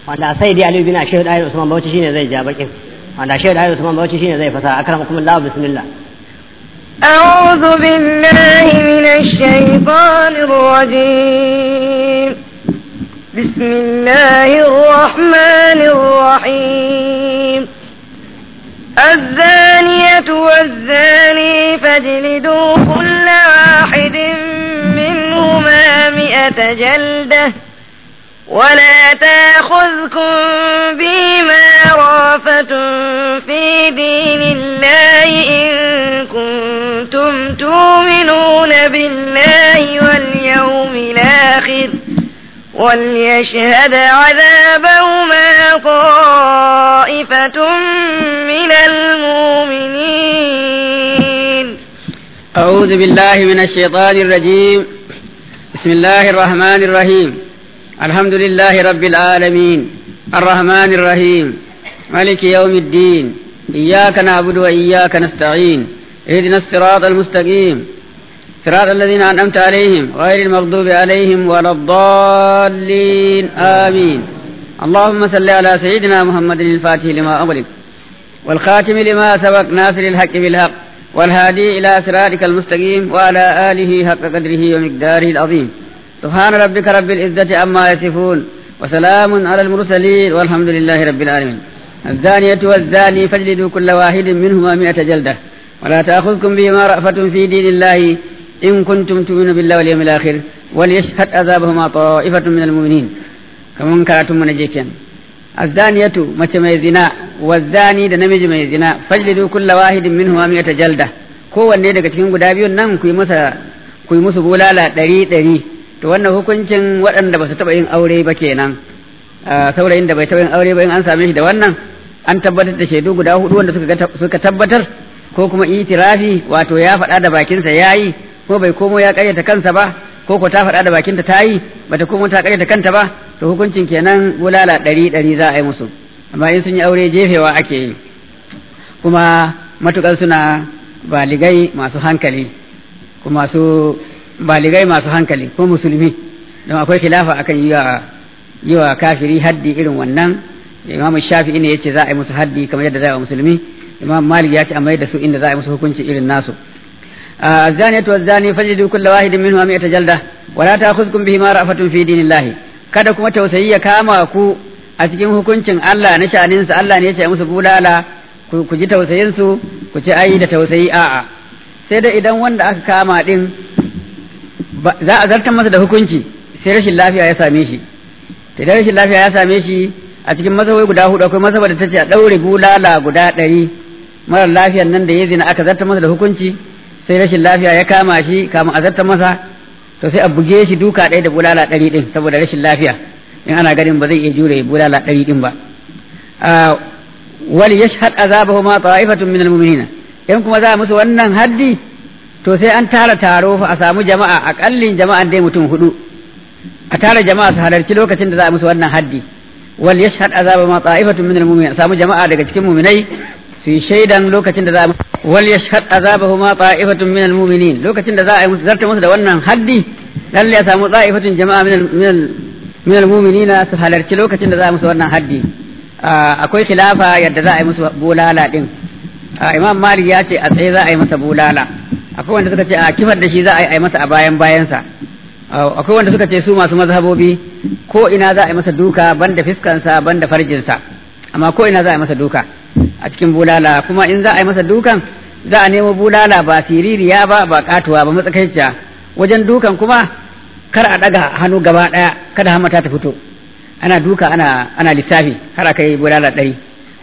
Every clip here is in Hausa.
wanda sai dai aliyu bin shehu dai usman bauchi shine zai ja bakin wanda shehu dai usman bauchi shine zai fasa akramakum allah bismillah أعوذ بالله من الشيطان الرجيم بسم الله الرحمن الرحيم الزانية والزاني فاجلدوا كل واحد منهما مئة جلدة ولا تاخذكم بما رافة في دين الله إن كنتم تؤمنون بالله واليوم الآخر وليشهد عذابهما طائفة من المؤمنين أعوذ بالله من الشيطان الرجيم بسم الله الرحمن الرحيم الحمد لله رب العالمين الرحمن الرحيم مالك يوم الدين إياك نعبد وإياك نستعين اهدنا الصراط المستقيم صراط الذين أنعمت عليهم غير المغضوب عليهم ولا الضالين آمين اللهم صل على سيدنا محمد الفاتح لما أغلق والخاتم لما سبق ناصر الحق بالحق والهادي إلى صراطك المستقيم وعلى آله حق قدره ومقداره العظيم سبحان ربك رب العزة عما يصفون وسلام على المرسلين والحمد لله رب العالمين الزانية والزاني فاجلدوا كل واحد منهما مئة جلدة ولا تأخذكم بهما رأفة في دين الله إن كنتم تؤمنون بالله واليوم الآخر وليشهد عذابهما طائفة من المؤمنين كما كراتم من جيكين الزانية مچ mai zina والزاني da namiji mai zina fajlidu kulla wahidin minhuma mi'ata jalda kowanne daga cikin guda biyun nan ku yi masa ku yi musu bulala ɗari ɗari to wannan hukuncin waɗanda ba su taɓa yin aure ba kenan saurayin da bai taɓa yin aure ba in an same shi da wannan an tabbatar da shaidu guda hudu wanda suka tabbatar ko kuma itirafi wato ya faɗa da bakinsa ya yi ko bai komo ya ƙaryata kansa ba ko ko ta faɗa da bakinta ta yi bata komo ta ƙaryata kanta ba to hukuncin kenan bulala ɗari ɗari za a yi musu amma in sun yi aure jefewa ake yi kuma matuƙar suna baligai masu hankali kuma su baligai masu hankali ko musulmi don akwai khilafa akan yi wa yi wa kafiri haddi irin wannan imamu shafi'i ne yace za a yi musu haddi kamar yadda za a yi wa musulmi imam malik ya ce amma da su inda za a yi musu hukunci irin nasu الزانية والزاني فجدوا كل واحد منهما مئة جلدة ولا تأخذكم بهما رأفة في دين الله kada kuma tausayi ya kama ku a cikin hukuncin Allah na sha'aninsa Allah ne ya ce musu bulala ku ji tausayin su ku ci ai da tausayi a'a sai da idan wanda aka kama din za a zartar masa da hukunci sai rashin lafiya ya same shi idan rashin lafiya ya same shi a cikin mazhabai guda hudu akwai mazhabar da ta ce a ɗaure bulala guda ɗari mara lafiyan nan da ya zina aka zartar masa da hukunci sai rashin lafiya ya kama shi kama a zartar masa to sai a buge shi duka ɗaya da bulala ɗari ɗin saboda rashin lafiya in ana ganin ba zai iya jure bulala ɗari ɗin ba wal yashhad azabahuma ta'ifatun minal mu'minina in kuma za musu wannan haddi to sai an tara taro fa a samu jama'a akallin jama'an dai mutum hudu a tara jama'a su halarci lokacin da za a musu wannan haddi wal yashhad azabahuma ta'ifatun minal mu'minina samu jama'a daga cikin mu'minai su yi shaidan lokacin da za a wal yashhad azabahuma ta'ifatun min almu'minin lokacin da za a yi musu zarta musu da wannan haddi lalle ya samu ta'ifatun jama'a min min almu'minina su halarci lokacin da za a musu wannan haddi akwai khilafa yadda za a yi musu bulala din imam malik ya ce a tsaye za a yi masa bulala akwai wanda suka ce a kifar da shi za a yi masa a bayan bayansa akwai wanda suka ce su masu mazhabobi ko ina za a yi masa duka banda fiskansa banda farjinsa amma ko ina za a yi masa duka a cikin bulala kuma in za a yi masa dukan za a nemo bulala ba siririya ba ba katuwa ba matsakaiciya wajen dukan kuma kar a daga hannu gaba daya kada hamata ta fito ana duka ana ana lissafi har aka yi bulala ɗari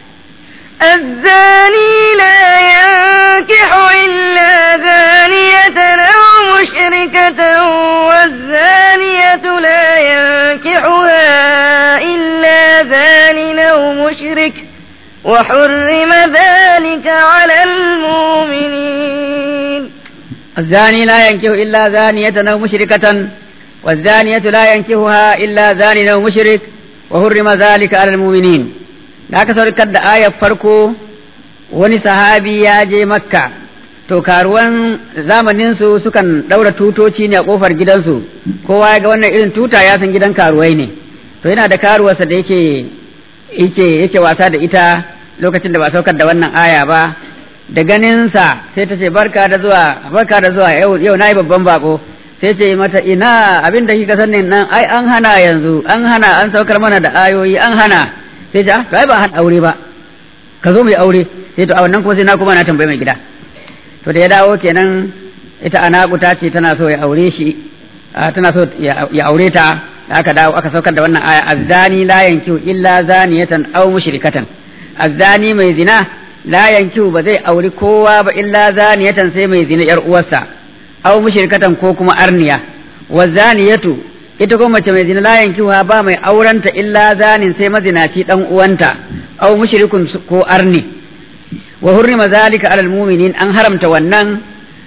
الزاني لا ينكح إلا زانية أو مشركة والزانية لا ينكحها إلا زان أو مشرك وحرم ذلك على المؤمنين الزاني لا ينكح إلا زانية أو مشركة والزانية لا ينكحها إلا زان أو مشرك وحرم ذلك على المؤمنين da aka saukar da ayar farko wani sahabi ya je makka to karuwan zamaninsu sukan ɗaura tutoci ne a ƙofar gidansu kowa ya ga wannan irin tuta ya san gidan karuwai ne to yana da karuwarsa da yake yake yake wasa da ita lokacin da ba saukar da wannan aya ba da ganinsa sai ta ce barka da zuwa barka da zuwa yau yau nayi babban bako sai ce mata ina abin da kika sanin nan ai an hana yanzu an hana an saukar mana da ayoyi an hana sai ce ah to ai ba hana aure ba ka zo mai aure sai to a wannan kuma sai na kuma na tambayi mai gida to da ya dawo kenan ita anakuta ce tana so ya aure shi tana so ya aure ta aka dawo aka saukar da wannan aya azzani la yankihu illa zaniyatan aw mushrikatan azzani mai zina la yankihu ba zai auri kowa ba illa zaniyatan sai mai zina yar uwarsa aw mushrikatan ko kuma arniya wa zaniyatu ita kuma mace mai zina la yankihu ba mai aurenta illa zanin sai mazinaci dan uwanta aw mushrikun ko arni wa hurrima zalika alal mu'minin an haramta wannan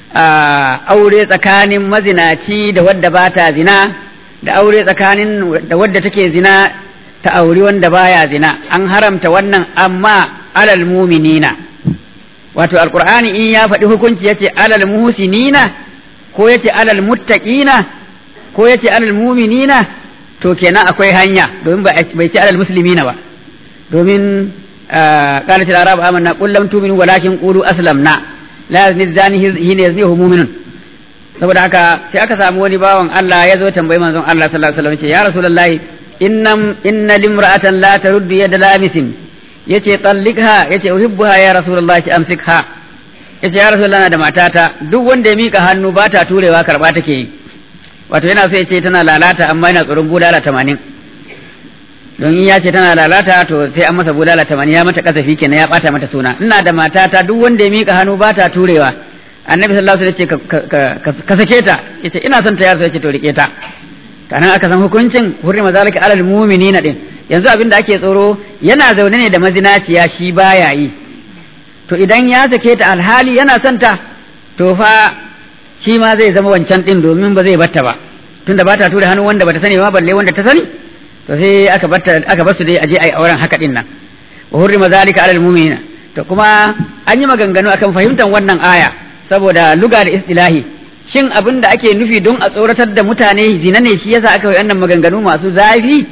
aure tsakanin mazinaci da wadda ba ta zina da aure tsakanin da wadda take zina ta auri wanda baya zina an haramta wannan amma alal muminina wato alqur'ani in ya faɗi hukunci yace alal muhsinina ko yace alal muttaqina ko yace alal muminina to kenan akwai hanya domin bai ce alal muslimina ba domin قالت الأعراب آمنا قل لم تؤمنوا ولكن قولوا أسلمنا لا يزني الزاني حين يزنيه مؤمن saboda haka sai aka samu wani bawan Allah ya zo tambayi manzon Allah sallallahu alaihi wasallam ce ya rasulullahi innam inna limra'atan la taruddu yada lamisin yace tallikha yace uhibbuha ya rasulullahi amsikha yace ya rasulullahi da matata duk wanda ya mika hannu ba ta turewa karba take yi wato yana so yace tana lalata amma yana tsoron bulala 80 don in ya ce tana lalata to sai an masa bulala 80 ya mata kasafi kenan ya bata mata suna ina da matata duk wanda ya mika hannu ba ta turewa annabi sallallahu alaihi wasallam ya ce ka sake ta yace ina son ta yarsa yace to rike ta kanan aka san hukuncin hurrima zalika alal mu'minina din yanzu abin da ake tsoro yana zaune ne da mazinaciya shi baya yi to idan ya sake ta alhali yana son ta to fa shi ma zai zama wancan din domin ba zai batta ba tunda ba ta tura hannu wanda bata sani ba balle wanda ta sani to sai aka batta aka bar su dai aje ai auren haka din nan wa hurrima zalika alal mu'minina to kuma an yi maganganu akan fahimtar wannan aya saboda luga da istilahi shin abin da ake nufi don a tsoratar da mutane zina ne shi yasa aka yi wannan maganganu masu zafi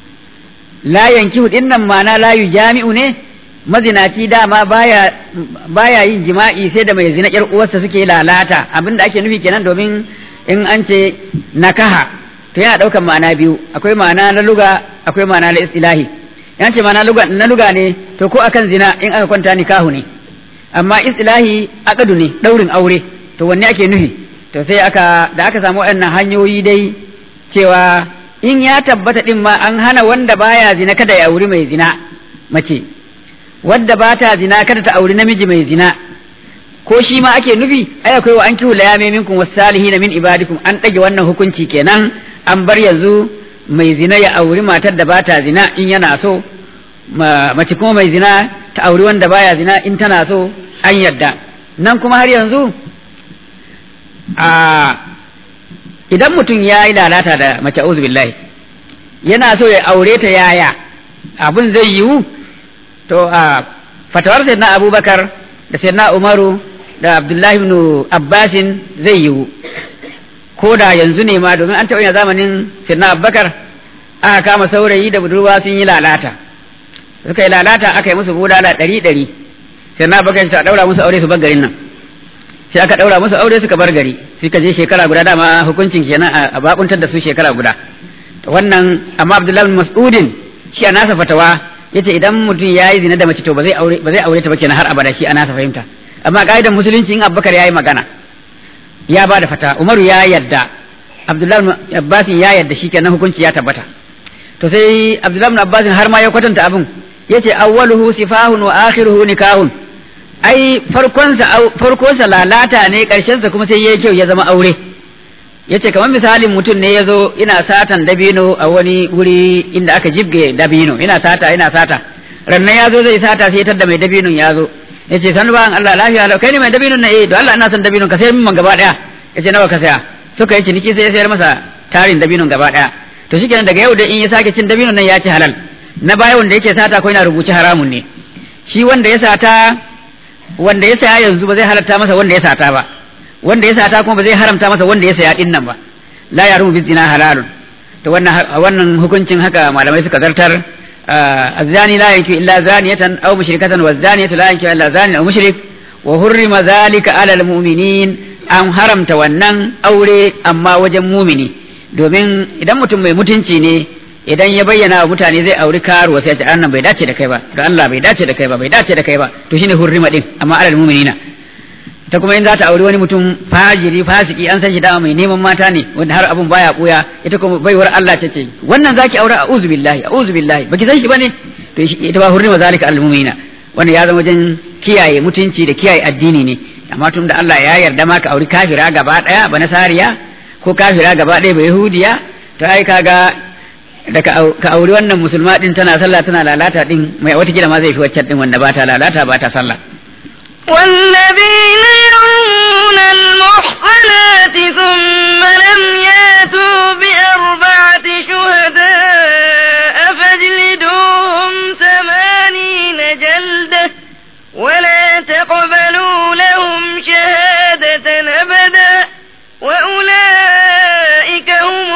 la yankihu din nan ma'ana la jami'u ne mazinaci dama baya baya yin jima'i sai da mai zina yar uwarsa suke lalata abin da ake nufi kenan domin in an ce nakaha to yana daukan ma'ana biyu akwai ma'ana na luga akwai ma'ana na istilahi yan ce ma'ana luga na luga ne to ko akan zina in aka kwanta nikahu ne amma istilahi akadu ne daurin aure to wanne ake nufi to sai aka da aka samu waɗannan hanyoyi dai cewa in ya tabbata din ma an hana wanda baya zina kada ya auri mai zina mace wadda ba ta zina kada ta auri namiji mai zina ko shi ma ake nufi ai akwai wa an kihu layame minkum wasalihin min ibadikum an ɗage wannan hukunci kenan an bar yanzu mai zina ya auri matar da ba ta zina in yana so mace kuma mai zina ta auri wanda baya zina in tana so an yadda nan kuma har yanzu a idan mutum ya yi lalata da mace auzu billahi yana so ya aure ta yaya abin zai yiwu to a fatawar sayyidina abubakar da sayyidina umaru da abdullahi ibn abbasin zai yiwu ko da yanzu ne ma domin an taɓa yin zamanin sayyidina abubakar aka kama saurayi da budurwa sun yi lalata suka yi lalata aka yi musu bulala ɗari ɗari sayyidina abubakar ta ɗaura musu aure su bar garin nan sai aka ɗaura musu aure suka bar gari suka je shekara guda dama hukuncin kenan a bakuntar da su shekara guda wannan amma abdullahi bin mas'udin shi a nasa fatawa yace idan mutum ya yi zina da mace to ba zai aure ba zai aure ta ba kenan har abada shi a nasa fahimta amma ka'idar musulunci in abubakar ya yi magana ya ba da fata umaru ya yadda abdullahi bin abbas ya yadda shi kenan hukunci ya tabbata to sai abdullahi bin abbas har ma ya kwatanta abin yace awwaluhu sifahun wa akhiruhu nikahun ai farkonsa farkonsa lalata ne sa kuma sai yayi kyau ya zama aure yace kamar misalin mutum ne ya zo ina satan dabino a wani wuri inda aka jibge dabino ina sata ina sata rannan ya zo zai sata sai tar da mai dabinon ya zo yace san ba Allah lafiya kai ne mai dabinon na eh to Allah ina son dabinon ka sayar min gaba daya yace nawa ka saya suka yi ciniki sai ya sayar masa tarin dabinon gaba daya to shikenan daga yau da in ya sake cin dabinon nan ya ci halal na baya wanda yake sata ko yana rubuce haramun ne shi wanda ya sata wanda ya saya yanzu ba zai halatta masa wanda ya sata ba wanda ya sata kuma ba zai haramta masa wanda ya saya din nan ba la yarumu bi zina halalun to wannan wannan hukuncin haka malamai suka zartar الزاني لا ينكح إلا زانية أو مشركة والزانية لا ينكح إلا زاني أو مشرك وحرم ذلك على المؤمنين an haramta wannan aure amma wajen mumini domin idan mutum mai mutunci ne idan ya bayyana wa mutane zai auri karuwa sai ya ce annan bai dace da kai ba da Allah bai dace da kai ba bai dace da kai ba to shine hurrima din amma alal mu'minina ta kuma in za ta auri wani mutum fajiri fasiki an san shi dama mai neman mata ne wanda har abun baya buya ita kuma baiwar Allah ta ce wannan zaki aure a'udhu billahi a'udhu billahi baki san shi bane to ita ba hurrima zalika alal mu'minina wannan ya zama wajen kiyaye mutunci da kiyaye addini ne amma tun da Allah ya yarda ma ka auri kafira gaba daya ba nasariya ko kafira gaba daya ba yahudiya to ai kaga da ka auri wannan musulma din tana sallah tana lalata din mai wata kila ma zai fi waccan din wanda ba ta lalata ba ta sallah والذين يرمون المحصنات ثم لم ياتوا بأربعة شهداء فاجلدوهم ثمانين جلدة ولا تقبلوا لهم شهادة أبدا وأولئك هم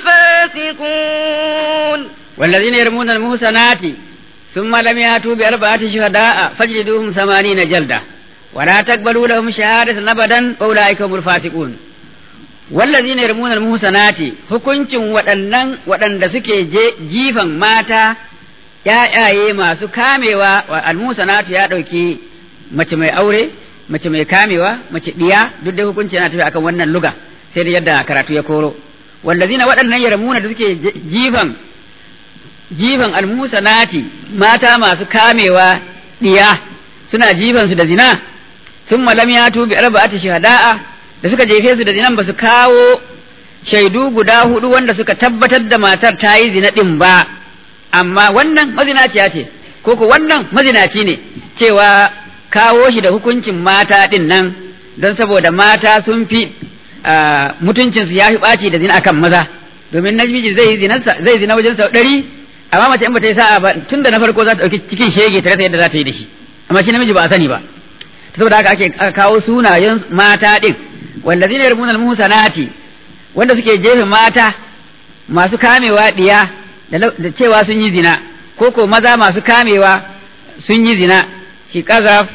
الفاسقون والذين يرمون المحصنات ثم لم يأتوا بأربعة شهداء فاجلدوهم ثمانين جلدة ولا تقبلوا لهم شهادة أبدا وأولئك هم الفاسقون والذين يرمون المحصنات hukuncin waɗannan waɗanda suke jifan mata ‘ya'yaye masu kamewa wa almusanatu ya ɗauki mace mai aure mace mai kamewa mace ɗiya duk da hukunci yana tafi akan wannan luga sai da yadda karatu ya koro wallazina waɗannan yaramuna da suke jifan jifan almusanati mata masu kamewa ɗiya suna jifan su da zina sun malam ya tubi arba'ati shahada'a da suka jefe su da zinan ba su kawo shaidu guda hudu wanda suka tabbatar da matar ta yi zina ɗin ba amma wannan mazinaciya ce ko ko wannan mazinaci ne cewa kawo shi da hukuncin mata ɗin nan don saboda mata sun fi mutuncinsu ya fi ɓaci da zina akan maza domin namiji zai zai zina wajen sau ɗari amma mace in ba ta yi sa'a ba tun da na farko za ta ɗauki cikin shege ta rasa yadda za ta yi da shi amma shi namiji ba a sani ba saboda haka ake kawo sunayen mata ɗin wallazina yarmuna al-muhsanati wanda suke jefe mata masu kamewa diya da cewa sun yi zina ko ko maza masu kamewa sun yi zina shi kazaf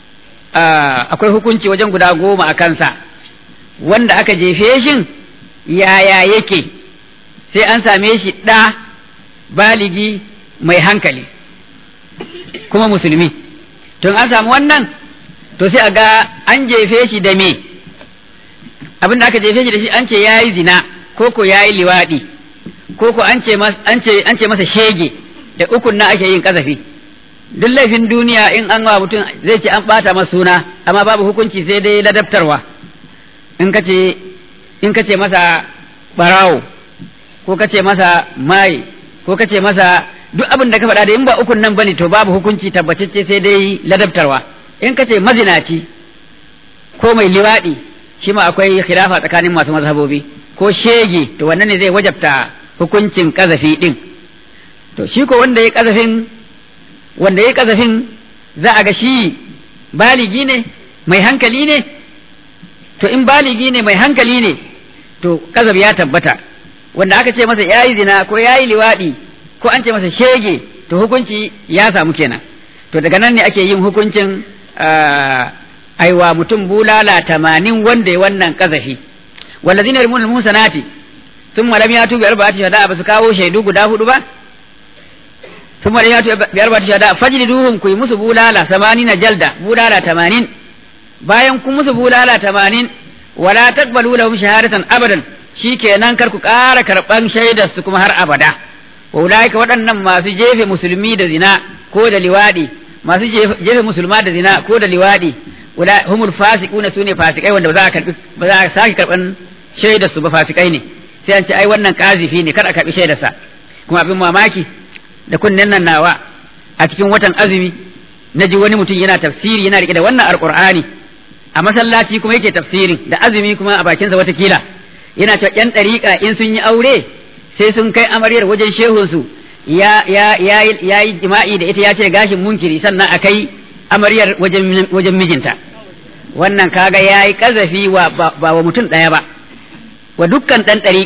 akwai hukunci wajen guda goma a kansa wanda aka jefe shin yaya yake sai an same shi ɗa baligi mai hankali kuma musulmi tun an samu wannan to sai a ga an jefe shi da me abin da aka jefe shi da shi an ce ya yi zina ko ko ya yi liwaɗi ko ko an ce masa shege da ukun na ake yin kasafi duk laifin duniya in an wa mutum zai ce an ɓata masa suna amma babu hukunci sai dai ladabtarwa in ka ce in ka ce masa barawo ko ka ce masa mai ko ka ce masa duk abin da ka faɗa da in ba ukun nan bane to babu hukunci tabbatacce sai dai ladabtarwa in ka ce mazinaci ko mai liwaɗi shi ma akwai khilafa tsakanin masu mazhabobi ko shege to wannan ne zai wajabta hukuncin kazafi din to shi ko wanda ya kazafin wanda ya kazafin za a ga shi baligi ne mai hankali ne to in baligi ne mai hankali ne to kazaf ya tabbata wanda aka ce masa yayi zina ko yayi liwaɗi ko an ce masa shege to hukunci ya samu kenan to daga nan ne ake yin hukuncin aiwa mutum bulala tamanin wanda ya wannan kazafi wallazina yarmuna musanati sun malam ya tubi arba'ati shahada ba su kawo shaidu guda hudu ba sun malam ya tubi arba'ati shahada fajliduhum ku yi musu bulala na jalda bulala tamanin bayan kun musu bulala tamanin wala taqbalu lahum shahadatan abadan shikenan kar ku ƙara karɓan shaidar su kuma har abada wa ulaika waɗannan masu jefe musulmi da zina ko da liwadi masu jefe musulma da zina ko da liwadi wala humul fasiquna sune fasikai wanda ba za a karbi ba za a sake karban shaidar su ba fasikai ne sai an ce ai wannan kazifi ne kar a karbi shaidar sa kuma abin mamaki da kunnen nan nawa a cikin watan azumi naji wani mutum yana tafsiri yana rike da wannan alqur'ani a masallaci kuma yake tafsirin da azumi kuma a bakinsa watakila yana cewa yan dariƙa in sun yi aure sai sun kai amaryar wajen shehunsu ya ya ya yi jima'i da ita ya ce gashin munkiri sannan a kai amaryar wajen wajen mijinta wannan kaga ya yi kazafi wa ba wa mutum ɗaya ba wa dukkan ɗan ɗariƙa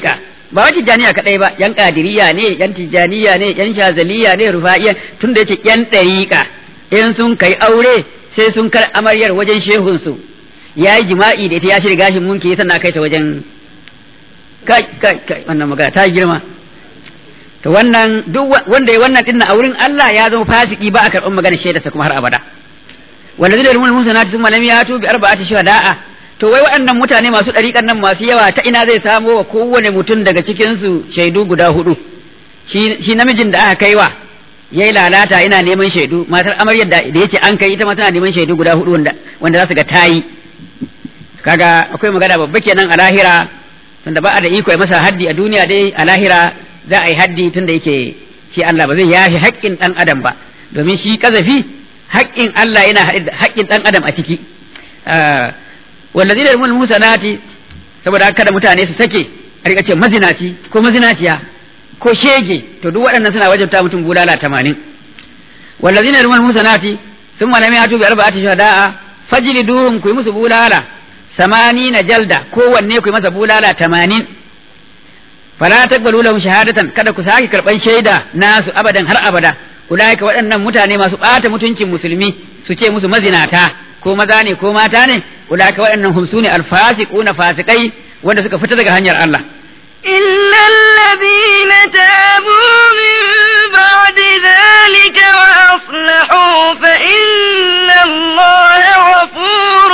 ba wa tijjaniya kadai ba yan kadiriya ne yan tijjaniya ne yan shazaliya ne rufa'iya tun da yake yan dariƙa in sun kai aure sai sun kar amaryar wajen shehun su yayi jima'i da ita ya shirya gashin munki sannan kai ta wajen kai kai kai wannan magana ta girma to wannan duk wanda ya wannan dinna a wurin Allah ya zama fasiki ba a karɓar magana shaidarsa kuma har abada wanda zai rumul musanati sun malami ya tubi arba'ati shuhada'a to wai waɗannan mutane masu ɗariƙan nan masu yawa ta ina zai samo wa kowane mutum daga cikin su shaidu guda hudu shi shi namijin da aka kaiwa yayi lalata ina neman shaidu matar amaryar da da yake an kai ita ma tana neman shaidu guda hudu wanda wanda za su ga tayi kaga akwai magana babba kenan a lahira tunda ba a da iko ya masa haddi a duniya dai a lahira za a yi haddi tunda yake shi Allah ba zai yafi haƙƙin ɗan adam ba domin shi kazafi haƙƙin Allah yana haƙƙin ɗan adam a ciki wallazina yarmul musanati saboda kada mutane su sake a rika ce mazinaci ko mazinaciya ko shege to duk waɗannan suna wajabta mutum bulala tamanin wallazina yarmul musanati sun malami hatu bi arba'ati shuhada'a fajliduhum ku yi musu bulala samani na jalda kowanne ku yi masa bulala tamanin fala taqbalu lahum shahadatan kada ku sake karban shaida nasu abadan har abada ulaika waɗannan mutane masu ɓata mutuncin musulmi su ce musu mazinata ko maza ne ko mata ne ulaika waɗannan hum sune alfasiquna fasikai wanda suka fita daga hanyar Allah إلا الذين تابوا من بعد ذلك وأصلحوا فإن الله غفور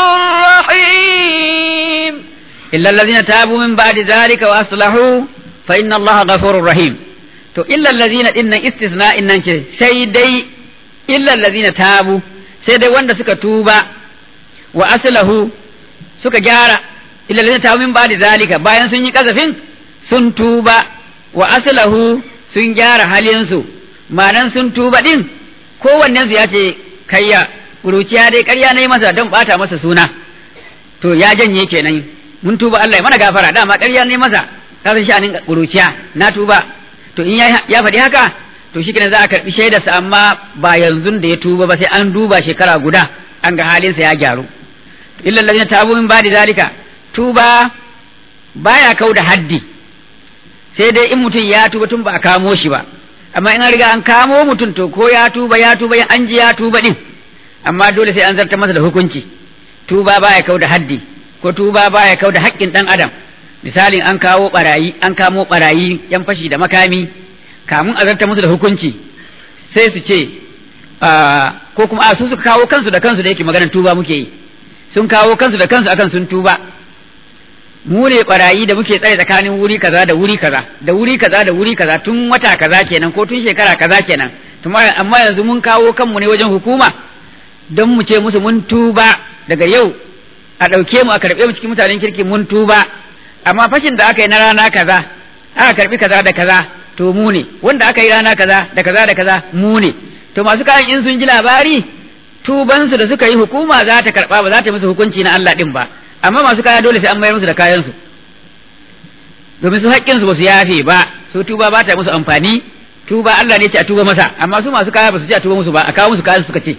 رحيم إلا الذين تابوا من بعد ذلك وأصلحوا فإن الله غفور رحيم to illa allazina dinnan istisna innan ce sai dai illa allazina tabu sai dai wanda suka tuba wa aslahu suka gyara illa allazina tabu min ba'di zalika bayan sun yi kazafin sun tuba wa aslahu sun gyara halin su ma'anan sun tuba din kowannen su ya ce kayya kuruciya dai ƙarya nayi masa don bata masa suna to ya janye kenan mun tuba Allah ya mana gafara dama ƙarya nayi masa ka san sha'anin kuruciya na tuba to in ya faɗi haka to shi za a karɓi shaidarsa amma ba yanzu da ya tuba ba sai an duba shekara guda an ga halinsa ya gyaru illa allazina tabu min ba'di zalika tuba baya kau da haddi sai dai in mutum ya tuba tun ba a kamo shi ba amma in an riga an kamo mutum to ko ya tuba ya tuba an ji ya tuba din amma dole sai an zartar masa da hukunci tuba baya kau da haddi ko tuba baya kau da haƙƙin ɗan adam misalin an kawo barayi an kamo barayi yan fashi da makami kamun a zarta musu da hukunci sai su ce ko kuma a su suka kawo kansu da kansu da yake maganar tuba muke yi sun kawo kansu da kansu akan sun tuba mu ne barayi da muke tsare tsakanin wuri kaza da wuri kaza da wuri kaza da wuri kaza tun wata kaza kenan ko tun shekara kaza kenan amma yanzu mun kawo kanmu ne wajen hukuma don mu ce musu mun tuba daga yau a ɗauke mu a karɓe mu cikin mutanen kirki mun tuba amma fashin da aka yi na rana kaza aka karbi kaza da kaza to mu ne wanda aka yi rana kaza da kaza da kaza mu ne to masu kayan in sun ji labari tubansu da suka yi hukuma za ta karba ba za ta musu hukunci na Allah din ba amma masu kaya dole sai an mayar musu da kayansu domin su haƙƙin su ba su yafe ba su tuba ba ta musu amfani tuba Allah ne ce a tuba masa amma su masu kaya ba su ce a tuba musu ba a kawo musu kayan suka ce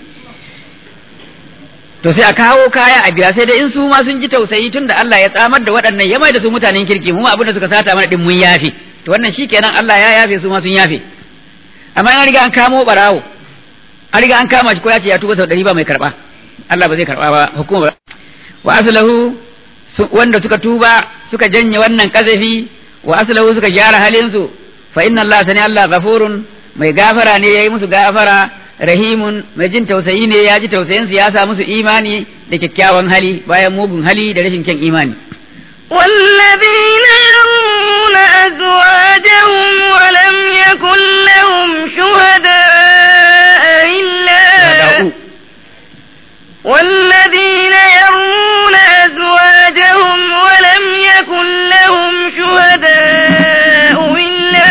to sai a kawo kaya a biya sai dai in su ma sun ji tausayi tun da Allah ya tsamar da waɗannan ya mai da su mutanen kirki mu abin da suka sata mana din mun yafe to wannan shikenan Allah ya yafe su ma sun yafe amma an riga an kamo barawo an riga an kama shi ko ya ce ya tuba sau ɗari ba mai karɓa Allah ba zai karɓa ba hukuma ba wa aslahu wanda suka tuba suka janye wannan kazafi wa aslahu suka gyara halin su fa inna Allah sani Allah ghafurun mai gafara ne yayi musu gafara rahimun mai jin tausayi ne ya ji tausayin su ya sa musu imani da kyakkyawan hali bayan mugun hali da rashin kyan imani والذين يرمون أزواجهم ولم يكن لهم شهداء إلا والذين يرمون أزواجهم ولم يكن لهم شهداء إلا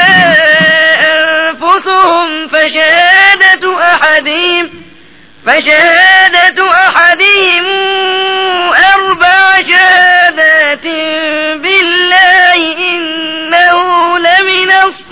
أنفسهم فشهادة أحدهم فشهادة أحدهم أربع شهادات بالله إنه لمن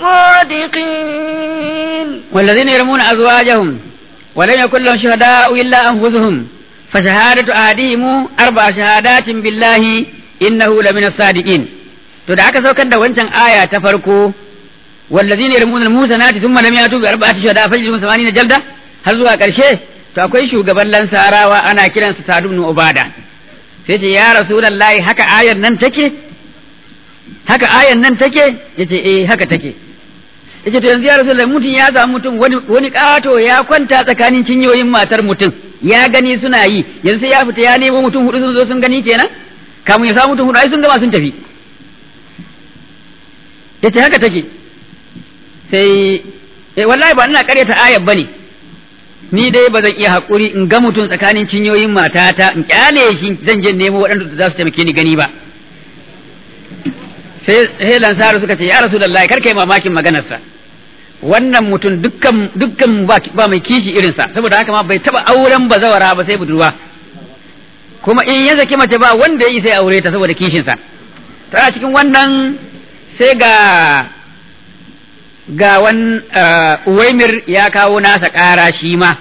الصادقين والذين يرمون أزواجهم ولم يكن لهم شهداء إلا أنفسهم فشهادة أحدهم أربع شهادات بالله إنه لمن الصادقين to da aka saukar da wancan aya ta farko wallazina yarmuna al-musanati thumma lam yatu bi arba'ati shuhada fajrun 80 jalda har zuwa karshe to akwai shugaban lansarawa ana kiransa Sa'd ibn Ubada sai ce ya rasulullahi haka ayar nan take haka ayar nan take yace eh haka take yace to yanzu ya rasulullahi mutum ya samu mutum wani wani kato ya kwanta tsakanin cinyoyin matar mutum ya gani suna yi yanzu sai ya fita ya nemo mutum hudu sun zo sun gani kenan kamun ya samu mutum hudu ai sun gama sun tafi yace haka take sai eh wallahi ba ina karyata ayar bane ni dai ba zan iya haƙuri in ga mutum tsakanin cinyoyin matata in kyale shi zan je nemo waɗanda za su taimake ni gani ba sai sai lansaru suka ce ya rasulullahi kar kai mamakin maganarsa wannan mutum dukkan dukkan ba mai kishi irinsa saboda haka ma bai taba auren bazawara ba sai budurwa kuma in ya saki mace ba wanda ya yi sai aure ta saboda kishinsa tana cikin wannan sai ga ga wan uwaimir ya kawo nasa ƙara shi ma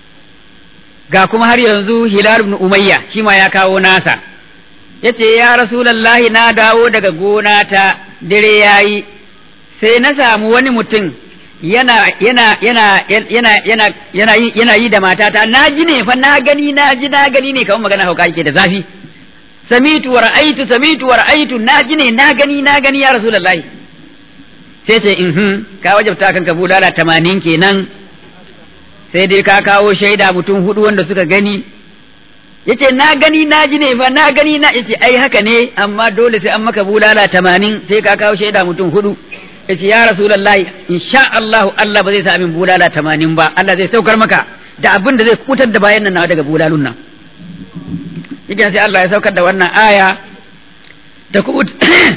ga kuma har yanzu hilal ibn umayya shi ma ya kawo nasa yace ya rasulullahi na dawo daga gona ta dare yayi sai na samu wani mutum yana yana yana yana yana yana yi yana yi da matata na ji ne fa na gani na ji na gani ne kamar magana hauka yake da zafi samitu wa ra'aitu samitu wa ra'aitu na ji ne na gani na gani ya rasulullahi sai ce in ka wajabta kanka bulala tamanin kenan sai dai ka kawo shaida mutum hudu wanda suka gani yace na gani na ji ne fa na gani na yace ai haka ne amma dole sai an maka bulala tamanin sai ka kawo shaida mutum hudu yace ya rasulullahi insha Allah Allah ba zai sa min bulala tamanin ba Allah zai saukar maka da abin da zai kutar da bayan nan nawa daga bulalun nan yake sai Allah ya saukar da wannan aya ta kubut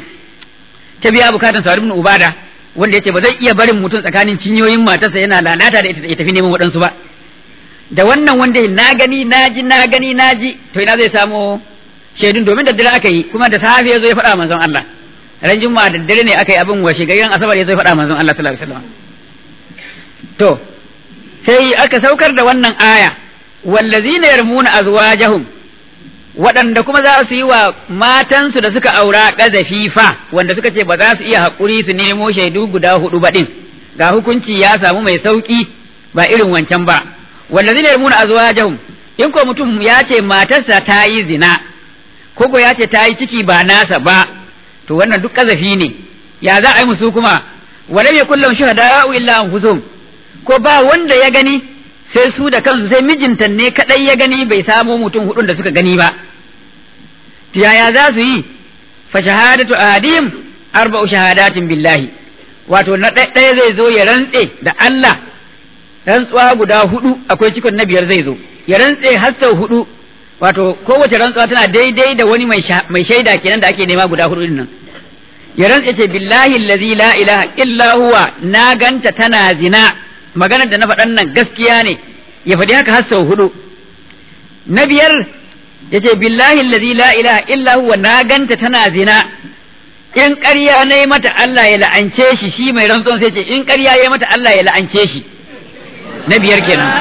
ta biya bukatan Sa'id ibn Ubada wanda yace ba zai iya barin mutum tsakanin cinyoyin matarsa yana lalata da ita ya tafi neman waɗansu ba da wannan wanda na gani na ji na gani na ji to ina zai samu shaidun domin da dare aka yi kuma da safe ya zo ya faɗa manzon Allah ran juma'a da dare ne aka yi abin washe garin asabar ya zo ya faɗa manzon Allah sallallahu alaihi wasallam to sai aka saukar da wannan aya wallazina yarmuna azwajahum waɗanda kuma za su yi wa matansu da suka aura ƙazafi fa wanda suka ce ba za su iya haƙuri su nemo shaidu guda hudu ba ɗin ga hukunci ya samu mai sauƙi ba irin wancan ba wanda zai yarmuna azwajahum in ko mutum ya ce matarsa ta yi zina ko ko ya ce ta yi ciki ba nasa ba to wannan duk ƙazafi ne ya za a yi musu kuma walam yakul lahum shuhada'u illa anfusuhum ko ba wanda ya gani sai su da kansu sai mijinta ne kadai ya gani bai samo mutum hudun da suka gani ba yaya za su yi fa shahadatu ahadim arba'u shahadatin billahi wato na ɗaya zai zo ya rantse da Allah rantsuwa guda hudu akwai cikon na biyar zai zo ya rantse har sau hudu wato kowace rantsuwa tana daidai da wani mai shaida kenan da ake nema guda hudu nan ya rantse ce billahi allazi la ilaha illa huwa na ganta tana zina maganar da na faɗan nan gaskiya ne ya faɗi haka har sau hudu na biyar ya ce billahi allazi la ilaha illa huwa na ganta tana zina in ƙarya na yi mata Allah ya la'ance shi shi mai rantsuwan sai ce in ƙarya ya yi mata Allah ya la'ance shi na biyar kenan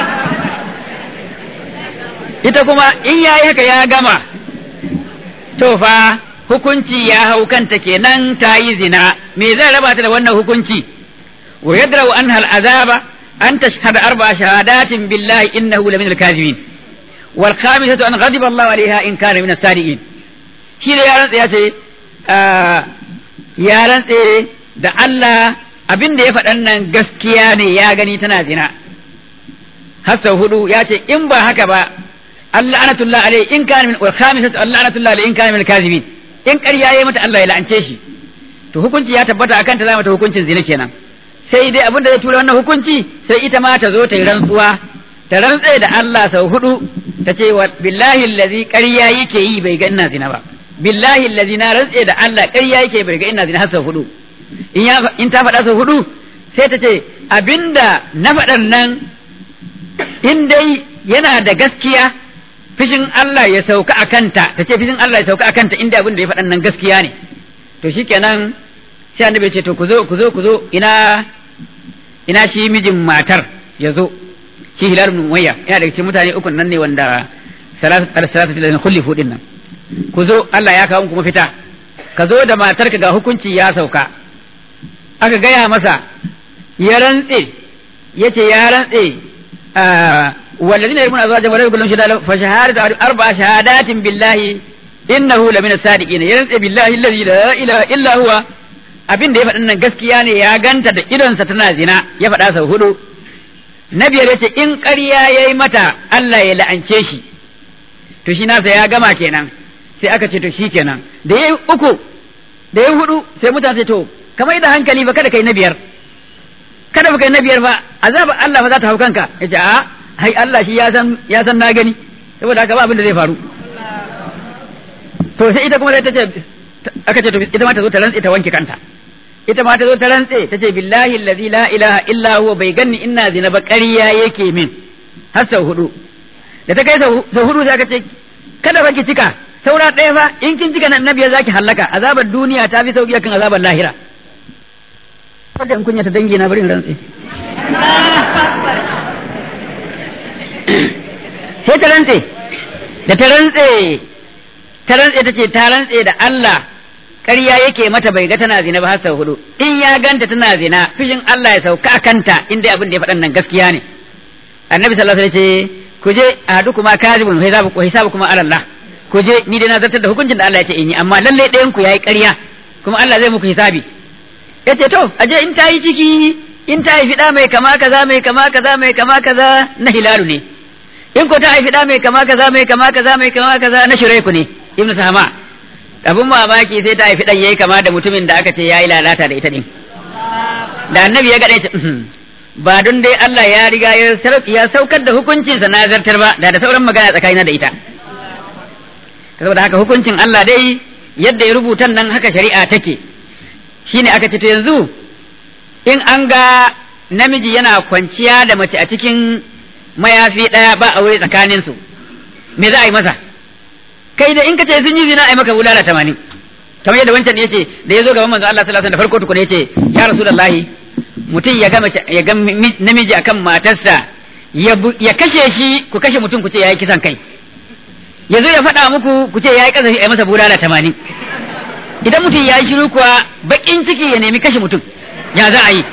ita kuma in ya yi haka ya gama to fa hukunci ya hau kanta kenan ta yi zina me zai raba ta da wannan hukunci wa yadra'u anha al'azaba أن تشهد أربع شهادات بالله إنه لمن الكاذبين والخامسة أن غضب الله عليها إن كان من الصادقين shi da yaran ya ce yaran tsaye da Allah abin da ya faɗan nan gaskiya ne ya gani tana zina har sau hudu ya ce in ba haka ba Allah anatullah alai in kana min wal khamisatu Allah anatullah alai in kana min kazibin in ƙarya yayi mata Allah ya la'ance shi to hukunci ya tabbata akan ta zama ta hukuncin zina kenan sai dai abin da zai tura wannan hukunci sai ita ma ta zo ta yi rantsuwa ta rantse da Allah sau hudu ta ce wa billahi allazi ƙarya yake yi bai ga ina zina ba billahi allazi na rantse da Allah ƙarya yake bai ga ina zina har sau hudu in ya in ta faɗa sau hudu sai ta ce abinda na faɗan nan in dai yana da gaskiya fishin Allah ya sauka a kanta ta ce fishin Allah ya sauka a kanta inda abin da ya faɗan nan gaskiya ne to shikenan sai annabi ya ce to ku zo ku zo ku zo ina ina shi mijin matar ya zo shi hilal ibn umayya yana daga cikin mutane uku nan ne wanda salatu salatu da kulli fudin nan ku zo Allah ya kawo kuma fita ka zo da matarka ga hukunci ya sauka aka gaya masa ya rantse yace ya rantse والذين يرمون أزواجهم ولا يقولون شهادة فشهادة أربع شهادات بالله إنه لمن الصادقين يرنس بالله الذي لا إله إلا هو abin da ya faɗin nan gaskiya ne ya ganta da idonsa tana zina ya faɗa sau hudu na biyar ya ce in ƙarya ya yi mata Allah ya la'ance shi to shi nasa ya gama kenan sai aka ce to shi kenan da ya yi uku da ya yi hudu sai mutane to kamar da hankali ba kada kai na biyar kada ba kai na biyar ba azabar Allah fa za ta hau kanka ya ce a hai Allah shi ya san ya san na gani saboda haka ba abin da zai faru to sai ita kuma sai ta ce aka ce to ita ma ta zo ta rantse ta wanke kanta ita ma ta zo ta rantse ta ce billahi allazi la ilaha illa huwa bai ganni ina zina ba ƙarya yake min har sau hudu da ta kai sau hudu sai aka ce kada ba ki cika saura ɗaya fa in kin cika nan nabiya zaki hallaka azabar duniya ta fi sauki akan azabar lahira wanda in kunya ta dangi na bari in rantse sai ta rantse da ta rantse ta rantse ta ce ta rantse da Allah ƙarya yake mata bai ga tana zina ba har sau hudu in ya ganta tana zina fishin Allah ya sauka a kanta inda abin da ya faɗan nan gaskiya ne annabi sallallahu alaihi wasallam ce ku je a hadu kuma kazibun wa hisabu wa hisabu kuma ala Allah ku je ni dai na zartar da hukuncin da Allah ya ce in yi amma lalle ɗayan ku yayi ƙarya kuma Allah zai muku hisabi yace to aje in ta yi ciki in ta haifi ɗa mai kama kaza mai kama kaza mai kama kaza na hilalu ne in ko ta haifi ɗa mai kama kaza mai kama kaza mai kama kaza na shiraiku ne ibnu sahama abin mamaki sai ta haifi ɗan yayi kama da mutumin da aka ce yayi lalata da ita din da annabi ya gane ba don dai Allah ya riga ya saukar da hukuncinsa na zartar ba da da sauran magana tsakanina da ita saboda haka hukuncin Allah dai yadda ya rubuta nan haka shari'a take shine aka ce to yanzu in an ga namiji yana kwanciya da mace a cikin mayafi ɗaya ba aure tsakanin su me za a yi masa kai da in ka ce sun yi zina a yi maka bulala tamanin kamar yadda wancan ya ce da ya zo gaban manzo Allah sallallahu alaihi wasallam da farko tukuna ya ce ya rasulullahi mutum ya ga ya ga namiji akan matarsa ya kashe shi ku kashe mutum ku ce yayi kisan kai ya zo ya faɗa muku ku ce yayi kasafi a yi masa bulala tamanin idan mutum ya yi shiru kuwa bakin ciki ya nemi kashe mutum ya za a yi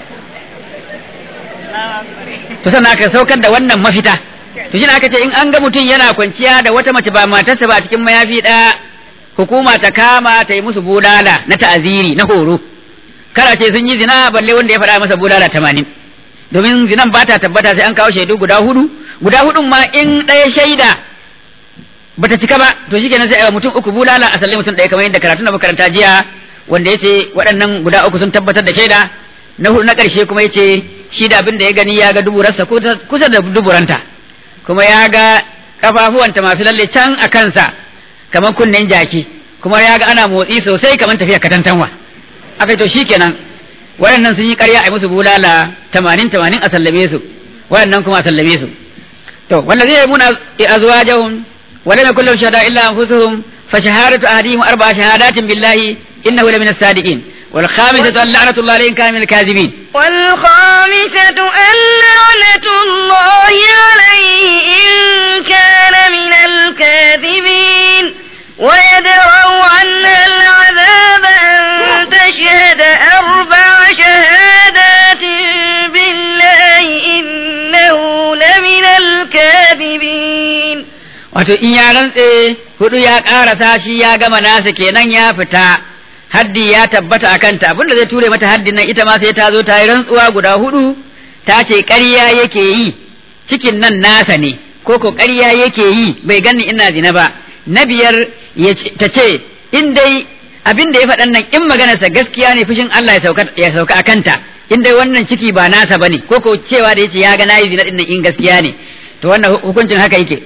to sannan aka saukar da wannan mafita to shi aka ce in an ga mutum yana kwanciya da wata mace ba matarsa ba cikin mayafi ɗaya hukuma ta kama ta yi musu bulala na ta'aziri na horo kara ce sun yi zina balle wanda ya faɗa masa bulala tamanin domin zinan ba ta tabbata sai an kawo shaidu guda hudu guda hudun ma in ɗaya shaida bata cika ba to shi kenan sai a mutum uku bulala a sallai mutum ɗaya kamar yadda karatu na makaranta jiya wanda ya ce waɗannan guda uku sun tabbatar da shaida na hudu na ƙarshe kuma ya ce shi da abin da ya gani ya ga duburarsa kusa da duburanta kuma ya ga kafafuwanta masu lalle can a kansa kamar kunnen jaki kuma ya ga ana motsi sosai kamar tafiya katantanwa aka to shi kenan waɗannan sun yi ƙarya a musu bulala tamanin tamanin a sallame su waɗannan kuma a sallame su to wanda zai muna azwajahum ولم يكن لهم شهداء إلا أنفسهم فشهادة أحدهم أربع شهادات بالله إنه لمن الصادقين والخامسة أن لعنة الله عليه إن كان من الكاذبين والخامسة أن لعنة الله عليه إن كان من الكاذبين ويدرأ عنها العذاب أن تشهد أربع شهادات بالله إنه لمن الكاذبين wato in ya rantse hudu ya karasa shi ya gama nasa kenan ya fita haddi ya tabbata a kanta abinda zai ture mata haddin nan ita ma sai ta zo ta yi rantsuwa guda hudu ta ce ƙarya yake yi cikin nan nasa ne ko ko ƙarya yake yi bai ganni ina zina ba na biyar ta ce in dai abin da ya faɗan nan in maganarsa gaskiya ne fushin Allah ya sauka a kanta in dai wannan ciki ba nasa bane ko ko cewa da yace ya ga nayi zina din nan in gaskiya ne to wannan hukuncin haka yake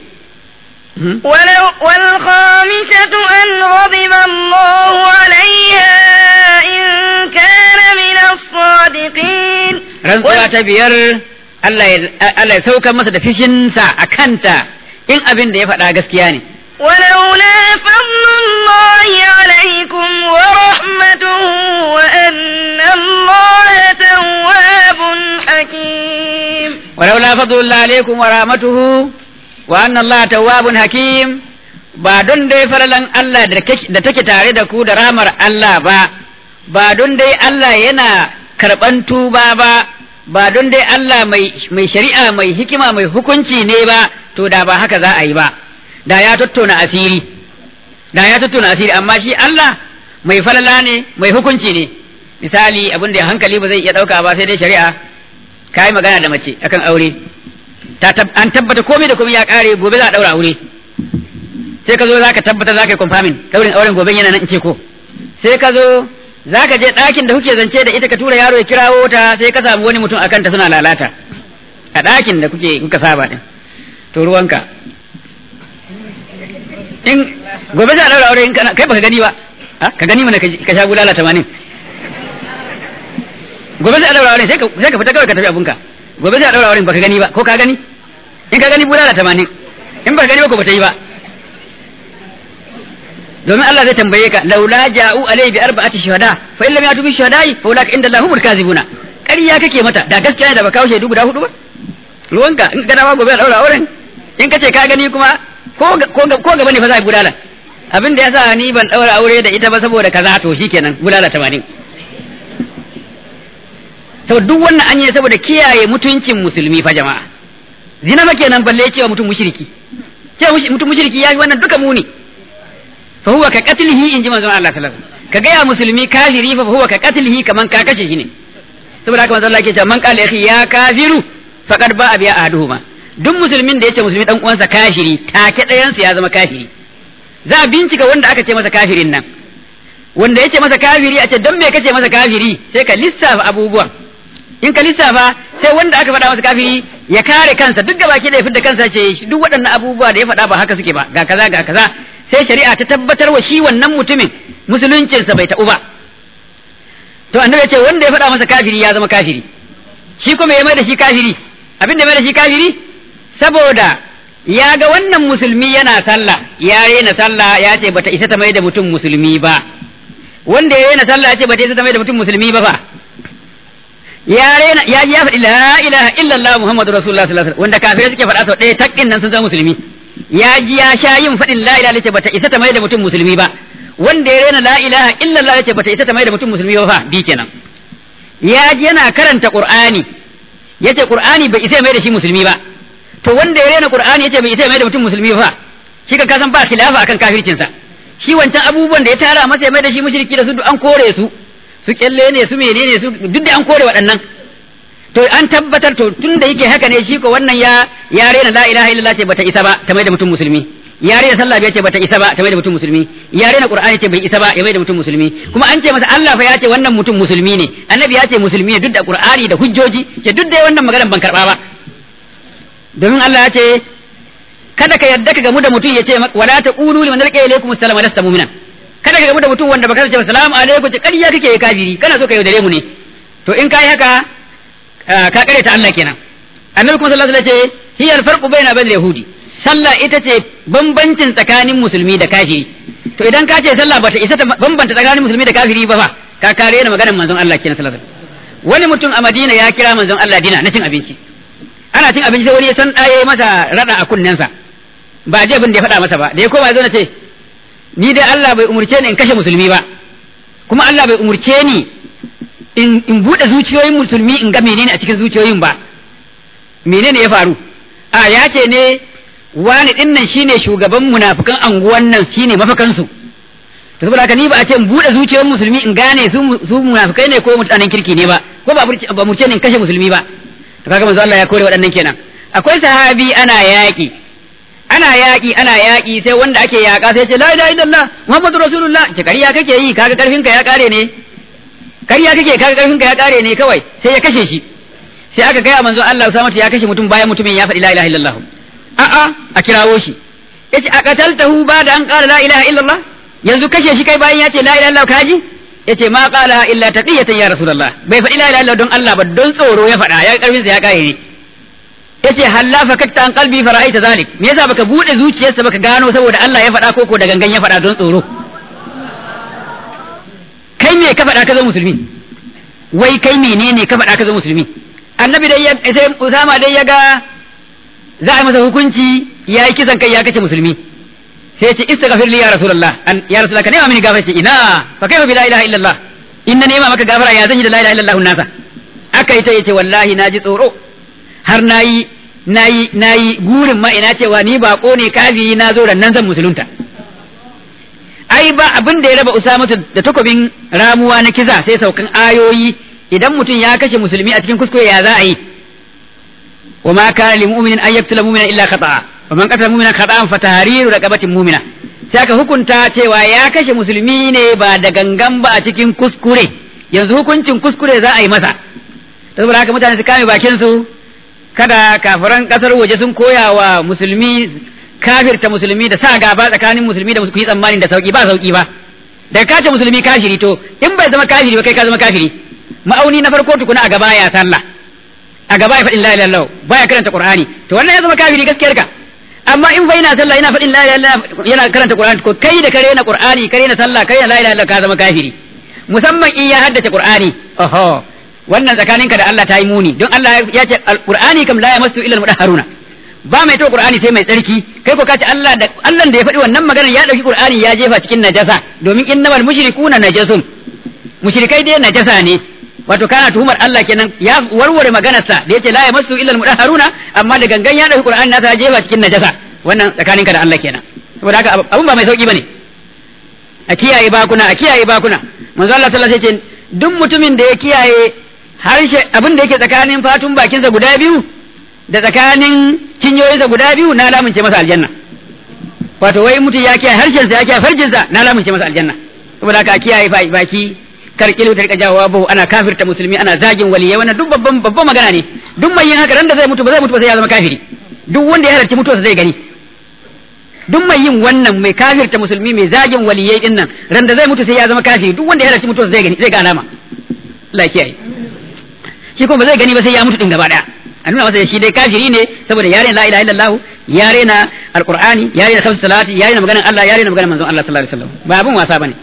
ولو والخامسة أن غضب الله عليها إن كان من الصادقين rantsuwa ta biyar Allah ya saukar masa da fishinsa a kanta in abin da ya faɗa gaskiya ne. ولولا فضل الله عليكم ورحمته وأن الله تواب حكيم ولولا فضل الله عليكم ورحمته وأن الله تواب حكيم ba don dai faralan Allah da take tare da ku da ramar Allah ba ba don dai Allah yana karɓan tuba ba ba don dai Allah mai shari'a mai hikima mai hukunci ne ba to da ba haka za a yi ba da ya tattauna asiri da ya tattauna asiri amma shi Allah mai falala ne mai hukunci ne misali abin da hankali ba zai iya ɗauka ba sai dai shari'a ka yi magana da mace akan aure an tabbata komai da komai ya ƙare gobe za a ɗaura aure sai ka zo za ka tabbata za ka yi confirming ɗaurin auren gobe yana nan in ce ko sai ka zo za ka je ɗakin da kuke zance da ita ka tura yaro ya kirawo ta sai ka samu wani mutum akan ta suna lalata a ɗakin da kuke kuka saba ɗin to ruwanka in gobe za a ɗaura aure in kai baka gani ba ka gani mana ka sha bulala tamanin gobe sai a daura auren sai ka fita kawai ka tafi abunka gobe sai a daura auren baka gani ba ko ka gani in ka gani bulala tamanin in baka gani ba ko bata yi ba domin Allah zai tambaye ka laula ja'u alayhi bi arba'ati shuhada fa in lam yatu bi shuhada'i fa ulaka inda Allahu kazibuna ƙarya kake mata da gaskiya ne da baka shaidu guda hudu ba ruwanka in ka dawo gobe a daura auren in ka ce ka gani kuma ko ko gaba ne fa za a bulala abin da yasa ni ban daura aure da ita ba saboda kaza to shikenan bulala tamanin to duk wannan an yi saboda kiyaye mutuncin musulmi fa jama'a zina fa kenan balle cewa mutum mushriki cewa mutum mushriki yafi wannan duka muni fa huwa ka qatlihi in ji manzon Allah sallallahu alaihi wasallam ka ga ya musulmi kafiri fa huwa ka qatlihi kaman ka kashe shi ne saboda haka manzon Allah yake cewa man qala akhi ya kafiru faqad ba'a bi ahaduhuma duk musulmin da yace musulmi dan uwansa kafiri take dayan ya zama kafiri za a bincika wanda aka ce masa kafirin nan wanda yace masa kafiri a ce don me kace masa kafiri sai ka lissafa abubuwan in ka lissafa sai wanda aka faɗa masa kafiri ya kare kansa duk gabaki da ya fidda kansa ce duk waɗannan abubuwa da ya faɗa ba haka suke ba ga kaza ga kaza sai shari'a ta tabbatar wa shi wannan mutumin musuluncinsa bai taɓu ba to annabi ce wanda ya faɗa masa kafiri ya zama kafiri shi kuma ya mai da shi kafiri abin da mai da shi kafiri saboda ya ga wannan musulmi yana sallah ya rena sallah ya ce bata isa ta mai da mutum musulmi ba wanda ya rena sallah ya ce bata isa ta mai da mutum musulmi ba fa ya rena ya ji ya faɗi la ilaha illallah muhammadu rasulullah sallallahu alaihi wasallam wanda kafirai suke faɗa sau ɗaya takkin nan sun zama musulmi ya ji ya sha yin faɗin la ilaha illallah bata isa ta mai da mutum musulmi ba wanda ya rena la ilaha illallah ya ce bata isa ta mai da mutum musulmi ba fa bi kenan ya ji yana karanta qur'ani yace qur'ani bai isa mai da shi musulmi ba to wanda ya rena qur'ani yace bai isa mai da mutum musulmi ba fa shi ka kasan ba khilafa akan kafircinsa shi wancan abubuwan da ya tara masa ya mai da shi mushriki da su duk an kore su su kyalle ne su menene su duk da an kore waɗannan to an tabbatar to tun da yake haka ne shi ko wannan ya ya rena la ilaha illallah ce bata isa ba ta mai da mutum musulmi ya rena sallah bai ce bata isa ba ta mai da mutum musulmi ya rena qur'ani ce bai isa ba ya mai da mutum musulmi kuma an ce masa Allah fa ya ce wannan mutum musulmi ne annabi ya ce musulmi ne duk da qur'ani da hujjoji ce duk da wannan maganar ban karba ba domin Allah ya ce kada ka yadda ka gamu da mutum ya ce wala taqulu liman alqa ilaykum assalamu alasta mu'mina kada ka gamu da mutum wanda baka ce assalamu alaikum ce kariya kake kafiri kana so ka yaudare mu ne to in kai haka ka kare ta Allah kenan annabi kuma sallallahu alaihi wasallam ce hiya alfarqu baina bainal yahudi sallah ita ce bambancin tsakanin musulmi da kafiri to idan ka ce sallah bata isa ta bambanta tsakanin musulmi da kafiri ba fa ka kare ni maganar manzon Allah kenan sallallahu alaihi wasallam wani mutum a Madina ya kira manzon Allah dina na cin abinci ana cin abinci sai wani ya san ɗaya masa rada a kunnensa ba je abin da ya faɗa masa ba da ya koma ya zo na ce ni dai Allah bai umurce ni in kashe musulmi ba kuma Allah bai umurce ni in in bude zuciyoyin musulmi in ga menene a cikin zuciyoyin ba menene ya faru a ya ce ne wani din nan shine shugaban munafikan anguwan nan shine mafakan su to saboda haka ni ba a ce in bude zuciyoyin musulmi in gane su su munafikai ne ko mutanen kirki ne ba ko ba ba murce ni in kashe musulmi ba to kaga manzo Allah ya kore waɗannan kenan akwai sahabi ana yaƙi ana yaƙi ana yaƙi sai wanda ake yaƙa sai ce la ilaha illallah muhammadu rasulullah ce kariya kake yi kaga karfin ka ya kare ne kariya kake kaga karfin ka ya kare ne kawai sai ya kashe shi sai aka gaya manzon Allah Usama ya kashe mutum bayan mutumin ya faɗi la ilaha illallah a a a kirawo shi yace a qataltahu ba da an qala la ilaha illallah yanzu kashe shi kai bayan ya ce la ilaha illallah kaji yace ma qala illa taqiyatan ya rasulullah bai faɗi la ilaha illallah don Allah ba don tsoro ya faɗa ya karfin sa ya kare ne yace halla fakakta an qalbi fara'aita zalik me yasa baka bude zuciyarsa baka gano saboda Allah ya faɗa koko da gangan ya faɗa don tsoro kai me ka faɗa ka zama musulmi wai kai menene ka faɗa ka zama musulmi annabi dai ya sai Usama dai ya ga za a masa hukunci ya yi kisan kai ya kace musulmi sai ce istaghfir li ya rasulullah an ya rasulullah ka nema mini gafara ce ina fa kaifa bi la ilaha illallah inna nema maka gafara ya zan yi da la ilaha illallah nasa aka yi ta yace wallahi naji tsoro har nayi nayi nayi gurin ma ina cewa ni bako ne kafiri na zo nan zan musulunta ai ba abin da ya raba Usama da takobin ramuwa na kiza sai saukan ayoyi idan mutum ya kashe musulmi a cikin kuskure ya za a yi wa ma kana lil mu'minin an yaqtula mu'mina illa khata'a wa man qatala mu'mina khata'an fa tahriru raqabatin mu'mina sai aka hukunta cewa ya kashe musulmi ne ba da gangan ba a cikin kuskure yanzu hukuncin kuskure za a yi masa saboda haka mutane su kame bakin su kada kafiran kasar waje sun koya wa musulmi kafirta musulmi da sa gaba tsakanin musulmi da ku yi tsammanin da sauki ba sauki ba daga kace musulmi kafiri to in bai zama kafiri ba kai ka zama kafiri ma'auni na farko tukuna a gaba ya sallah a gaba ya faɗin la ilaha illallah baya karanta qur'ani to wannan ya zama kafiri gaskiyar ka amma in fa ina sallah ina faɗin la ilaha illallah yana karanta qur'ani ko kai da kare na qur'ani kare na sallah kare na la ilaha illallah ka zama kafiri musamman in ya haddace qur'ani oho wannan tsakaninka da Allah ta yi muni don Allah ya ce alqur'ani kam la yamassu illa almudahharuna ba mai taɓa qur'ani sai mai tsarki kai ko kace Allah da Allah da ya faɗi wannan maganar ya dauki qur'ani ya jefa cikin najasa domin innamal mushrikuna najasun mushrikai dai najasa ne wato kana tuhumar Allah kenan ya warware maganarsa da yace la yamassu illa almudahharuna amma da gangan ya dauki qur'ani nasa ya jefa cikin najasa wannan tsakaninka da Allah kenan saboda haka abun ba mai sauki bane a kiyaye bakuna a kiyaye bakuna manzo Allah sallallahu alaihi wasallam ce duk mutumin da ya kiyaye harshe abin da yake tsakanin fatun bakinsa guda biyu da tsakanin cinyoyinsa guda biyu na lamunce masa aljanna wato wai mutum ya kiyaye harshensa ya kiyaye farjinsa na lamunce masa aljanna saboda haka a kiyaye baki kar kilu ta rika jawowa bahu ana kafirta musulmi ana zagin waliyai wannan duk babban babban magana ne duk mai yin haka ran da zai mutu ba zai mutu ba sai ya zama kafiri duk wanda ya halarci mutuwarsa zai gani duk mai yin wannan mai kafirta musulmi mai zagin waliyai din nan ran da zai mutu sai ya zama kafiri duk wanda ya halarci mutuwarsa zai gani zai ga alama Allah ya kiyaye shi kuma ba zai gani ba sai ya mutu din gaba daya a nuna masa shi dai kafiri ne saboda yare la ilaha illallah yare na alqur'ani yare na khamsu salati yare na maganar Allah yare na maganar manzon Allah sallallahu alaihi wasallam ba abun wasa bane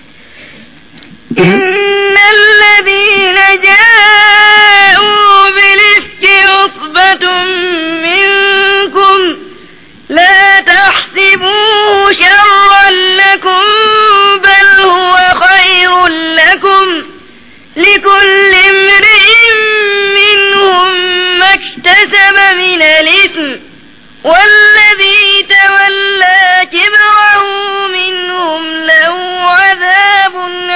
إن الذين جاءوا بالإفك عصبة منكم لا تحسبوه شرا لكم بل هو خير لكم لكل امرئ منهم ما اكتسب من الإثم والذي تولى كبره منهم له عذاب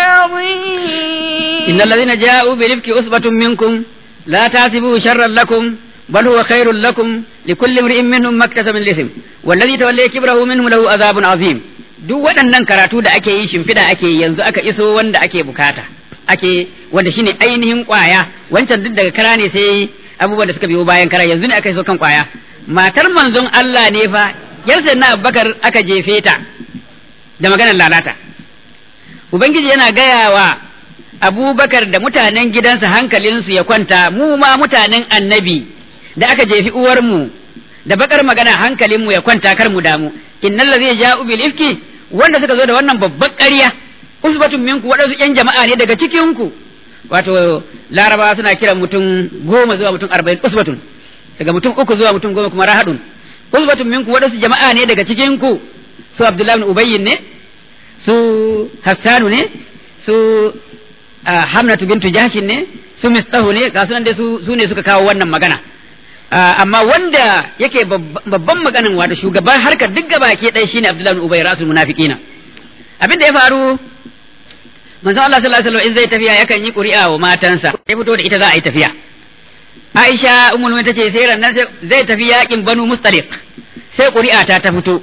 عظيم إن الذين جاءوا بالإفك عصبة منكم لا تحسبوه شرا لكم بل هو خير لكم لكل امرئ منهم ما اكتسب من الإثم والذي تولى كبره منهم له عذاب عظيم duk waɗannan karatu da ake yi shimfiɗa ake yi yanzu aka iso wanda ake bukata ake wanda shine ainihin kwaya wancan duk daga kara ne sai abubuwan da suka biyo bayan kara yanzu ne aka iso kan kwaya matar manzon Allah ne fa yarsa na Abubakar aka jefe ta da maganar lalata ubangiji yana gaya wa abubakar da mutanen gidansa hankalinsu ya kwanta mu ma mutanen annabi da aka jefi uwarmu da bakar magana hankalinmu ya kwanta kar mu damu innal ladzi ja'u bil ifki wanda suka zo da wannan babbar ƙarya usbatun minku waɗansu ƴan jama'a ne daga cikin ku wato laraba suna kiran mutum goma zuwa mutum arba'in usbatun daga mutum uku zuwa mutum goma kuma rahadun usbatun minku waɗansu jama'a ne daga cikin ku su abdullahi bin ubayyin ne su hassanu ne su hamnatu bintu jahshin ne su mistahu ne ga sunan dai su ne suka kawo wannan magana amma wanda yake babban maganin wato shugaban harkar duk gaba ke ɗaya shine abdullahi bin ubay rasul munafiqina abin da ya faru manzo Allah sallallahu alaihi wasallam in zai tafiya yakan yi ƙuri'a wa matansa ya fito da ita za a yi tafiya Aisha ummul mu'minin tace sai ran nan zai tafi yakin Banu Mustaliq sai ƙuri'a ta ta fito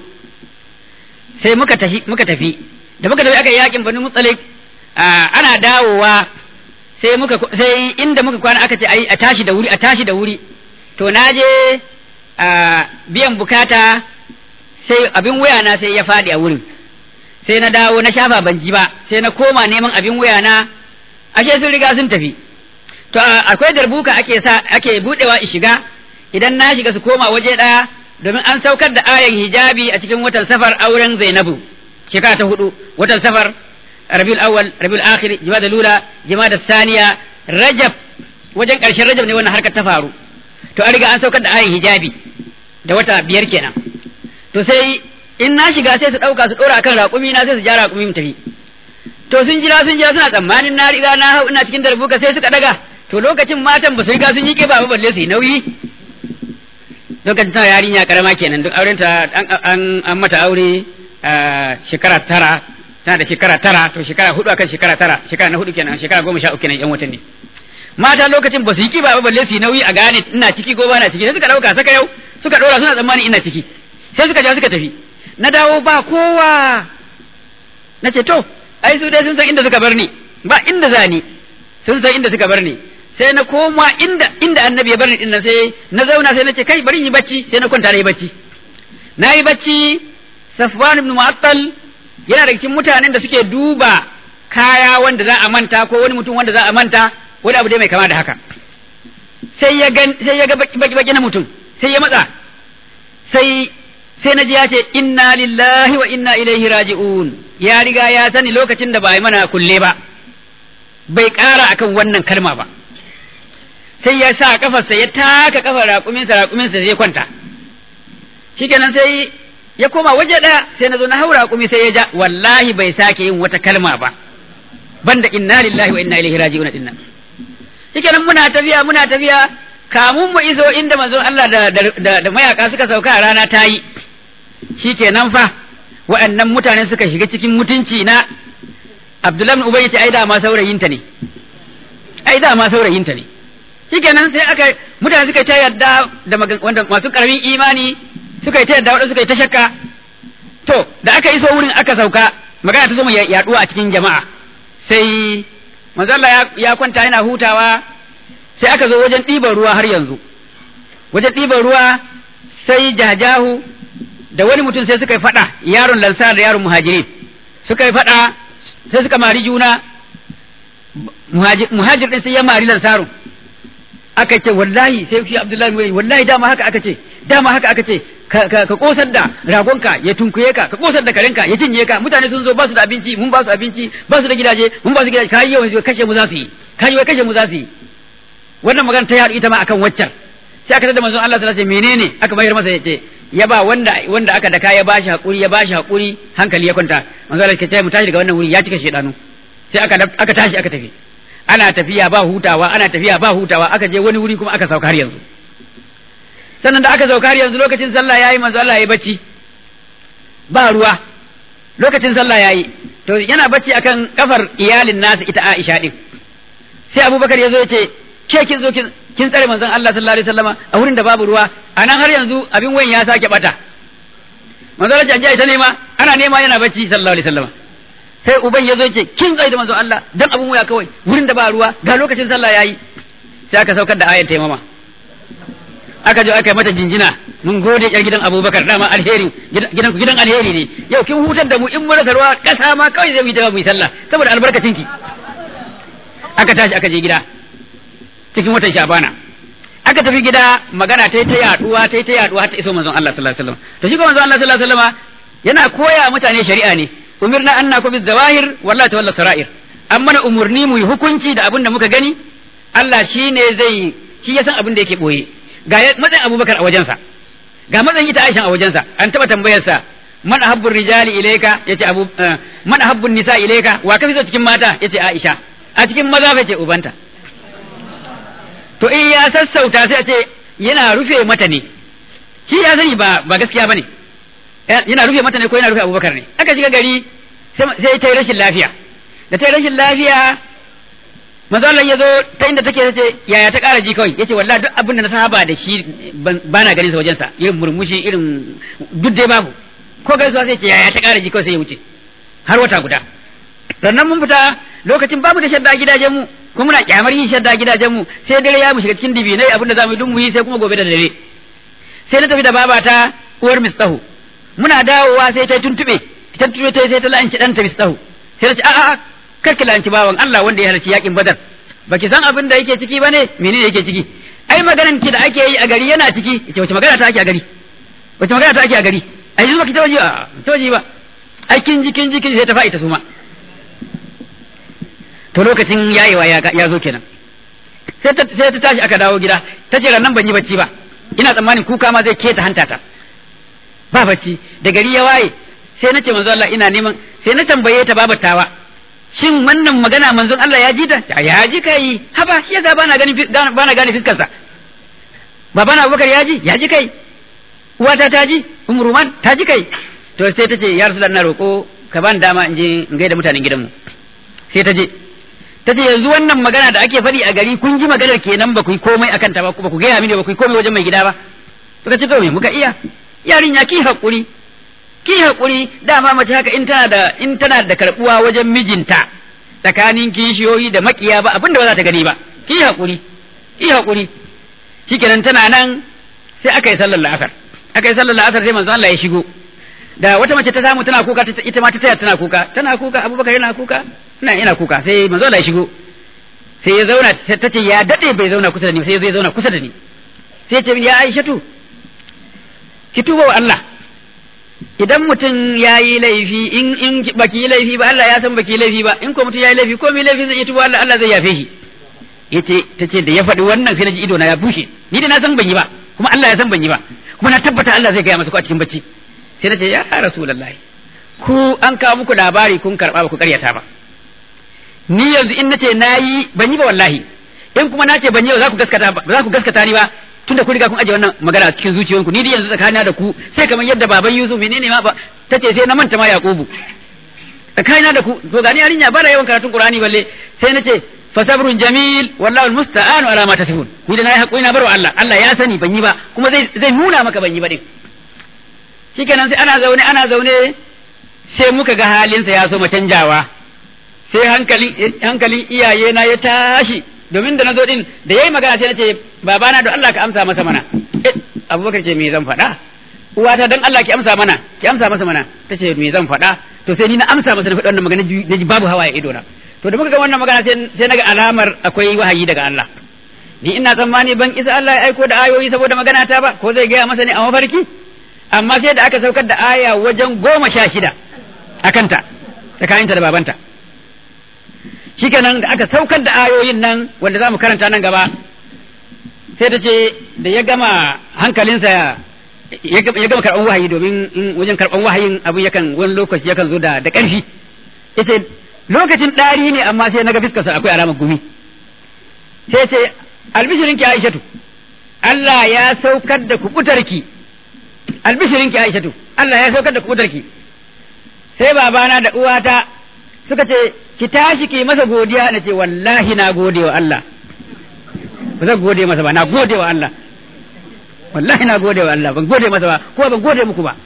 sai muka tafi muka tafi da muka tafi aka yi yakin Banu Mustaliq ana dawowa sai muka sai inda muka kwana aka ce ai a tashi da wuri a tashi da wuri to naje biyan bukata sai abin waya na sai ya faɗi a wurin sai na dawo na shafa ban ji ba sai na koma neman abin waya na ashe sun riga sun tafi to akwai darbuka ake sa ake budewa in shiga idan na shiga su koma waje daya domin an saukar da ayan hijabi a cikin watan safar auren Zainabu shekara ta hudu watan safar Rabiul Awwal Rabiul Akhir Jumada Lula Jumada Saniya Rajab wajen karshen Rajab ne wannan harkar ta faru to an riga an saukar da ayan hijabi da wata biyar kenan to sai in na shiga sai su ɗauka su ɗora akan raƙumi na sai su ja raƙumi mu tafi to sun jira sun jira suna tsammanin na riga na hau ina cikin darbuka sai suka daga to lokacin matan ba su riga sun yi ƙiba ba balle su yi nauyi lokacin tana yarinya karama kenan duk aurenta an an mata aure shekara tara tana da shekara tara to shekara hudu akan shekara tara shekara na hudu kenan shekara goma sha uku kenan yan watanni mata lokacin ba su yi kiba ba balle su yi nauyi a gane ina ciki ko ba na ciki sai suka dauka saka yau suka dora suna tsammani ina ciki sai suka ja suka tafi na dawo ba kowa na ce to ai su dai sun san inda suka bar ni ba inda za ni sun san inda suka bar ni sai na koma inda inda annabi ya bar ni dinnan sai na zauna sai na ce kai bari yi bacci sai na kwanta na yi bacci na yi bacci Safwan ibn Mu'attal yana da cikin mutanen da suke duba kaya wanda za a manta ko wani mutum wanda za a manta wani abu dai mai kama da haka sai ya ga sai ya ga baki baki na mutum sai ya matsa sai sai na ji ya ce inna lillahi wa inna ilaihi raji'un ya riga ya sani lokacin da ba yi mana kulle ba bai ƙara akan wannan kalma ba sai ya sa kafarsa ya taka kafar raƙuminsa raƙuminsa sai ya kwanta shikenan sai ya koma waje ɗaya sai na zo na haura raƙumi sai ya ja wallahi bai sake yin wata kalma ba banda inna lillahi wa inna ilaihi raji'un dinnan shikenan muna tafiya muna tafiya kamun mu iso inda manzon Allah da, da, da, mayaka suka sauka a rana ta yi shikenan fa waɗannan mutane suka shiga cikin mutunci na Abdullahi ibn Ubay ai da ma saurayinta ne ai da ma saurayinta ne shikenan sai aka mutane suka ta yadda da wanda masu karamin imani suka yi ta yadda waɗanda suka yi ta shakka to da aka iso wurin aka sauka magana ta zo mu yaduwa a cikin jama'a sai manzo Allah ya kwanta yana hutawa sai aka zo wajen ɗiban ruwa har yanzu wajen ɗiban ruwa sai jajahu da wani mutum sai suka yi faɗa yaron lansar da yaron muhajirin suka yi faɗa sai suka mari juna muhajir ɗin sai ya mari lansarun aka ce wallahi sai shi abdullahi wai wallahi dama haka aka ce dama haka aka ce ka kosar da ragonka ya tunkuye ka ka kosar da karenka ya cinye ka mutane sun zo ba su da abinci mun ba su abinci ba su da gidaje mun ba su gidaje kai yawan kashe mu za su yi kai wai kashe mu za su yi wannan magana ta yaɗu ita ma akan waccan sai aka tada manzon Allah sallallahu alaihi wasallam menene aka bayar masa yace ya ba wanda wanda aka daka ya bashi hakuri ya bashi hakuri hankali ya kwanta manzon Allah ya ce mu tashi daga wannan wuri ya cika shedanu sai aka aka tashi aka tafi ana tafiya ba hutawa ana tafiya ba hutawa aka je wani wuri kuma aka sauka har yanzu sannan da aka sauka har yanzu lokacin sallah yayi manzo Allah yayi bacci ba ruwa lokacin sallah yayi to yana bacci akan kafar iyalin nasa ita Aisha din sai Abubakar ya zo ya ce ke kin zo kin kin tsare manzon Allah sallallahu alaihi wasallama a wurin da babu ruwa anan har yanzu abin wayan ya sake bata manzo Allah ya ta nema ana nema yana bacci sallallahu alaihi wasallama sai uban ya zo ce kin tsaye da manzo Allah dan abun wuya kawai wurin da ba ruwa ga lokacin sallah yayi sai aka saukar da ayan taimama aka je aka yi mata jinjina mun gode yar gidan Abubakar dama alheri gidan gidan alheri ne yau kin hutar da mu in mun rasa ruwa kasa ma kawai zai mu ta mu yi sallah saboda albarkacin ki aka tashi aka je gida cikin watan Shabana aka tafi gida magana ta yi ta yaduwa ta yi ta yaduwa ta iso manzon Allah sallallahu alaihi wasallam to shi ko manzon Allah sallallahu alaihi wasallam yana koya mutane shari'a ne umirna an naku bizawahir wallahi tawalla sara'ir an mana umurni mu yi hukunci da abin da muka gani Allah shi ne zai shi ya san abin da yake boye ga matsayin Abubakar a wajensa ga matsayin ita Aisha a wajensa an taba tambayar sa man ahabbur rijali ilayka yace abu man ahabbun nisa ilayka wa kafi so cikin mata yace Aisha a cikin maza fa ce ubanta to in ya sassauta sai a ce yana rufe mata ne shi ya sani ba ba gaskiya bane yana rufe mata ne ko yana rufe abubakar ne aka shiga gari sai ta yi rashin lafiya da ta yi rashin lafiya manzo Allah ya zo ta inda take ta ce yaya ta ƙara ji kawai yace wallahi duk abin da na saba da shi ba na ganin sa wajen sa irin murmushi irin duk dai babu ko gaisuwa sai ce yaya ta ƙara ji kawai sai ya wuce har wata guda sannan mun fita lokacin babu da shadda gidajen mu kuma muna kyamar yin shadda gidajen mu sai dare ya mu shiga cikin dibinai abin da zamu yi duk mu yi sai kuma gobe da dare sai na tafi da babata uwar mistahu muna dawowa sai ta tuntube ta tuntube ta sai ta la'anci dan ta mistahu sai ta ce a'a kar ki la'anci bawan Allah wanda ya halarci yakin badar baki san abin da yake ciki bane menene yake ciki ai maganan ki da ake yi a gari yana ciki ce wace magana ta ake a gari wace magana ta ake a gari ai yanzu baki tawaji a tawaji ba ai kin ji kin ji kin sai ta fa'ita su ma to lokacin yayewa ya zo kenan sai ta sai ta tashi aka dawo gida ta ce nan ban yi bacci ba ina tsammanin kuka ma zai keta hanta ta ba bacci da gari ya waye sai nace manzo Allah ina neman sai na tambaye ta babatawa shin wannan magana manzon Allah ya ji ta ya ji kai haba shi yasa bana gani bana gani fiskar sa babana Abubakar ya ji ya ji kai uwata ta ji umruman ta ji kai to sai ta ce ya rasulullah na roko ka ban dama in je in gaida mutanen gidanmu sai ta je ta ce yanzu wannan magana da ake faɗi a gari kun ji maganar kenan ba ku yi komai akan ta ba ba ku gaya mini ba ku yi komai wajen mai gida ba suka ce to me muka iya yarinya ki hakuri ki hakuri dama mace haka in tana da in tana da karbuwa wajen mijinta tsakanin kishiyoyi da makiya ba abinda ba za ta gani ba ki hakuri ki hakuri shikenan tana nan sai aka yi sallar la'asar aka yi sallar la'asar sai manzo Allah ya shigo da wata mace ta samu tana kuka ita ma ta taya tana kuka tana kuka Abubakar yana kuka ina ina kuka sai manzo Allah ya shigo sai ya zauna ta ce ya dade bai zauna kusa da ni sai ya zauna kusa da ni sai ya ce ya Aishatu ki tuba wa Allah idan mutum ya yi laifi in in baki yi laifi ba Allah ya san baki yi laifi ba in ko mutum ya yi laifi ko mai laifi zai iya tuba Allah Allah zai yafe shi yace tace da ya faɗi wannan sai na ji ido na ya bushe ni da na san ban yi ba kuma Allah ya san ban yi ba kuma na tabbata Allah zai gaya masa ko a cikin bacci sai na ce ya rasulullahi ku an kawo muku labari kun karba ba ku karyata ba ni yanzu in nace nayi ban yi ba wallahi in kuma nace ban yi ba za ku gaskata ba za ku gaskata ni ba tunda kun riga kun aje wannan magana a cikin zuciyoyinku ni da yanzu tsakanina da ku sai kamar yadda baban Yusuf menene ma ba tace sai na manta ma Yakubu tsakanina da ku to gani yarinya ba da yawan karatun Qur'ani balle sai nace fasabrun jamil wallahu almusta'anu ala ma tasifun ni da nayi hakuri na barwa Allah Allah ya sani ban yi ba kuma zai zai nuna maka ban yi ba din shikenan sai ana zaune ana zaune sai muka ga halinsa ya so ma canjawa sai hankali hankalin iyaye na ya tashi domin da nazo din da yayi magana sai nace babana don Allah ka amsa masa mana eh Abubakar ce me zan faɗa uwata don Allah ki amsa mana ki amsa masa mana tace me zan faɗa to sai ni na amsa masa na faɗi wannan magana na ji babu hawaye ido na to da muka ga wannan magana sai naga alamar akwai wahayi daga Allah ni ina tsammani ban isa Allah ya aiko da ayoyi saboda magana ta ba ko zai gaya masa ne a mafarki amma sai da aka saukar da aya wajen goma sha shida a kanta tsakaninta da babanta shikenan da aka saukar da ayoyin nan wanda za mu karanta nan gaba sai ta ce da ya gama hankalinsa ya gama karɓar wahayi domin wajen karɓar wahayin abu yakan wani lokaci yakan zo da ƙarfi ita lokacin ɗari ne amma sai na ga fiskarsa akwai alamar gumi sai ce albishirinki aishatu Allah ya saukar da kubutarki albishirinki aishatu Allah ya saukar da kubutarki sai babana da uwata suka ce ki tashi ki masa godiya na ce wallahi na gode wa Allah ba zan gode masa ba na gode wa Allah wallahi na gode wa Allah ban gode masa ba ko ban gode muku ba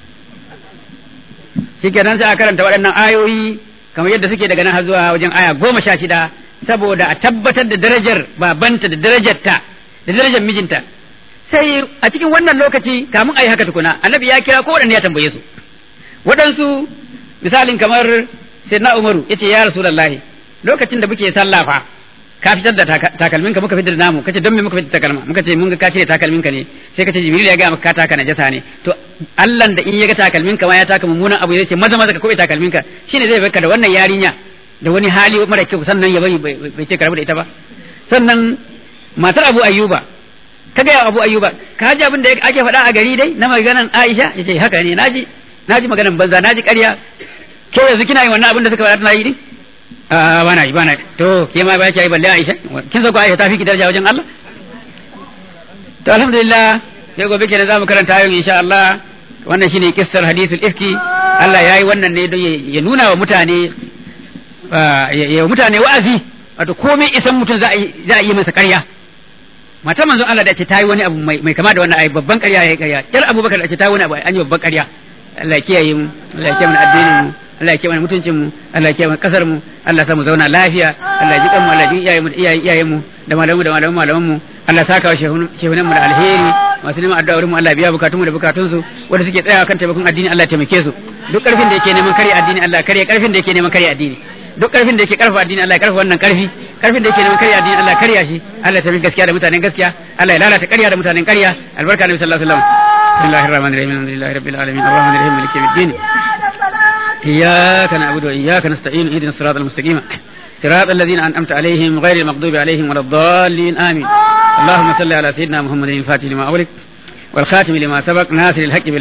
shikenan sai a karanta waɗannan ayoyi kamar yadda suke daga nan har zuwa wajen aya goma sha shida saboda a tabbatar da darajar babanta da darajarta da darajar mijinta sai a cikin wannan lokaci kamun a yi haka tukuna annabi ya kira ko waɗanne ya tambaye su waɗansu misalin kamar sayyidina umaru yace ya rasulullahi lokacin da muke sallah fa ka fitar da takalminka muka fitar da namu kace don me muka fitar da takalma muka ce mun ga ka cire takalminka ne sai kace jibril ya ga maka ka taka najasa ne to Allah da in ya ga takalminka ma ya taka mummunan abu yace maza maza ka kobe takalminka shine zai baka da wannan yarinya da wani hali mara kyau sannan ya bari bai ce karabu da ita ba sannan matar Abu Ayyuba ka ga Abu Ayyuba ka ji abin da ake faɗa a gari dai na maganan Aisha yace haka ne naji naji maganan banza naji ƙarya ke yanzu kina yin wannan abin da suka faɗa tana yi ne a bana yi bana to ke ma ba ki yi balle Aisha kin san ko Aisha ta fi ki daraja wajen Allah to alhamdulillah sai gobe kenan zamu karanta ayoyin insha Allah wannan shine kissar hadithul ifki Allah yayi wannan ne don ya nuna wa mutane ya mutane wa'azi wato komai isan mutum za a yi za a yi masa ƙarya mata manzon Allah da ce ta yi wani abu mai kama da wannan ayi babban ƙarya yayi ƙarya yar Abubakar da ce ta yi wani abu an yi babban ƙarya Allah ya kiyaye mu Allah ya kiyaye mu addinin mu Allah ya kiyaye mana mutuncin mu Allah ya kiyaye mana kasar mu Allah ya mu zauna lafiya Allah ya ji kan mu Allah ya ji iyayen mu da iyayen mu da malamu da malamu malaman mu Allah ya saka wa shehunan mu da alheri masu neman addu'a wurin mu Allah ya biya bukatun mu da bukatun su wanda suke tsayawa kan taimakon addini Allah ya taimake su duk karfin da yake neman kare addini Allah ya kare karfin da yake neman kare addini duk karfin da yake karfa addini Allah ya karfa wannan karfi karfin da yake neman kare addini Allah ya karya shi Allah ya taimake gaskiya da mutanen gaskiya Allah ya lalata ƙarya da mutanen ƙarya albarka nabi sallallahu alaihi wasallam بسم الله الرحمن الرحيم الحمد لله رب العالمين الرحمن الرحيم مالك يوم الدين إياك نعبد وإياك نستعين اهدنا الصراط المستقيم صراط الذين أنعمت عليهم غير المغضوب عليهم ولا الضالين آمين اللهم صل على سيدنا محمد الفاتح لما أغلق والخاتم لما سبق ناصر الحق بالحق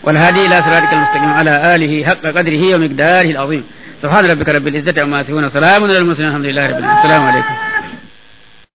والهادي إلى صراطك المستقيم على آله حق قدره ومقداره العظيم سبحان ربك رب العزة عما يصفون وسلام على المرسلين الحمد لله رب العالمين السلام عليكم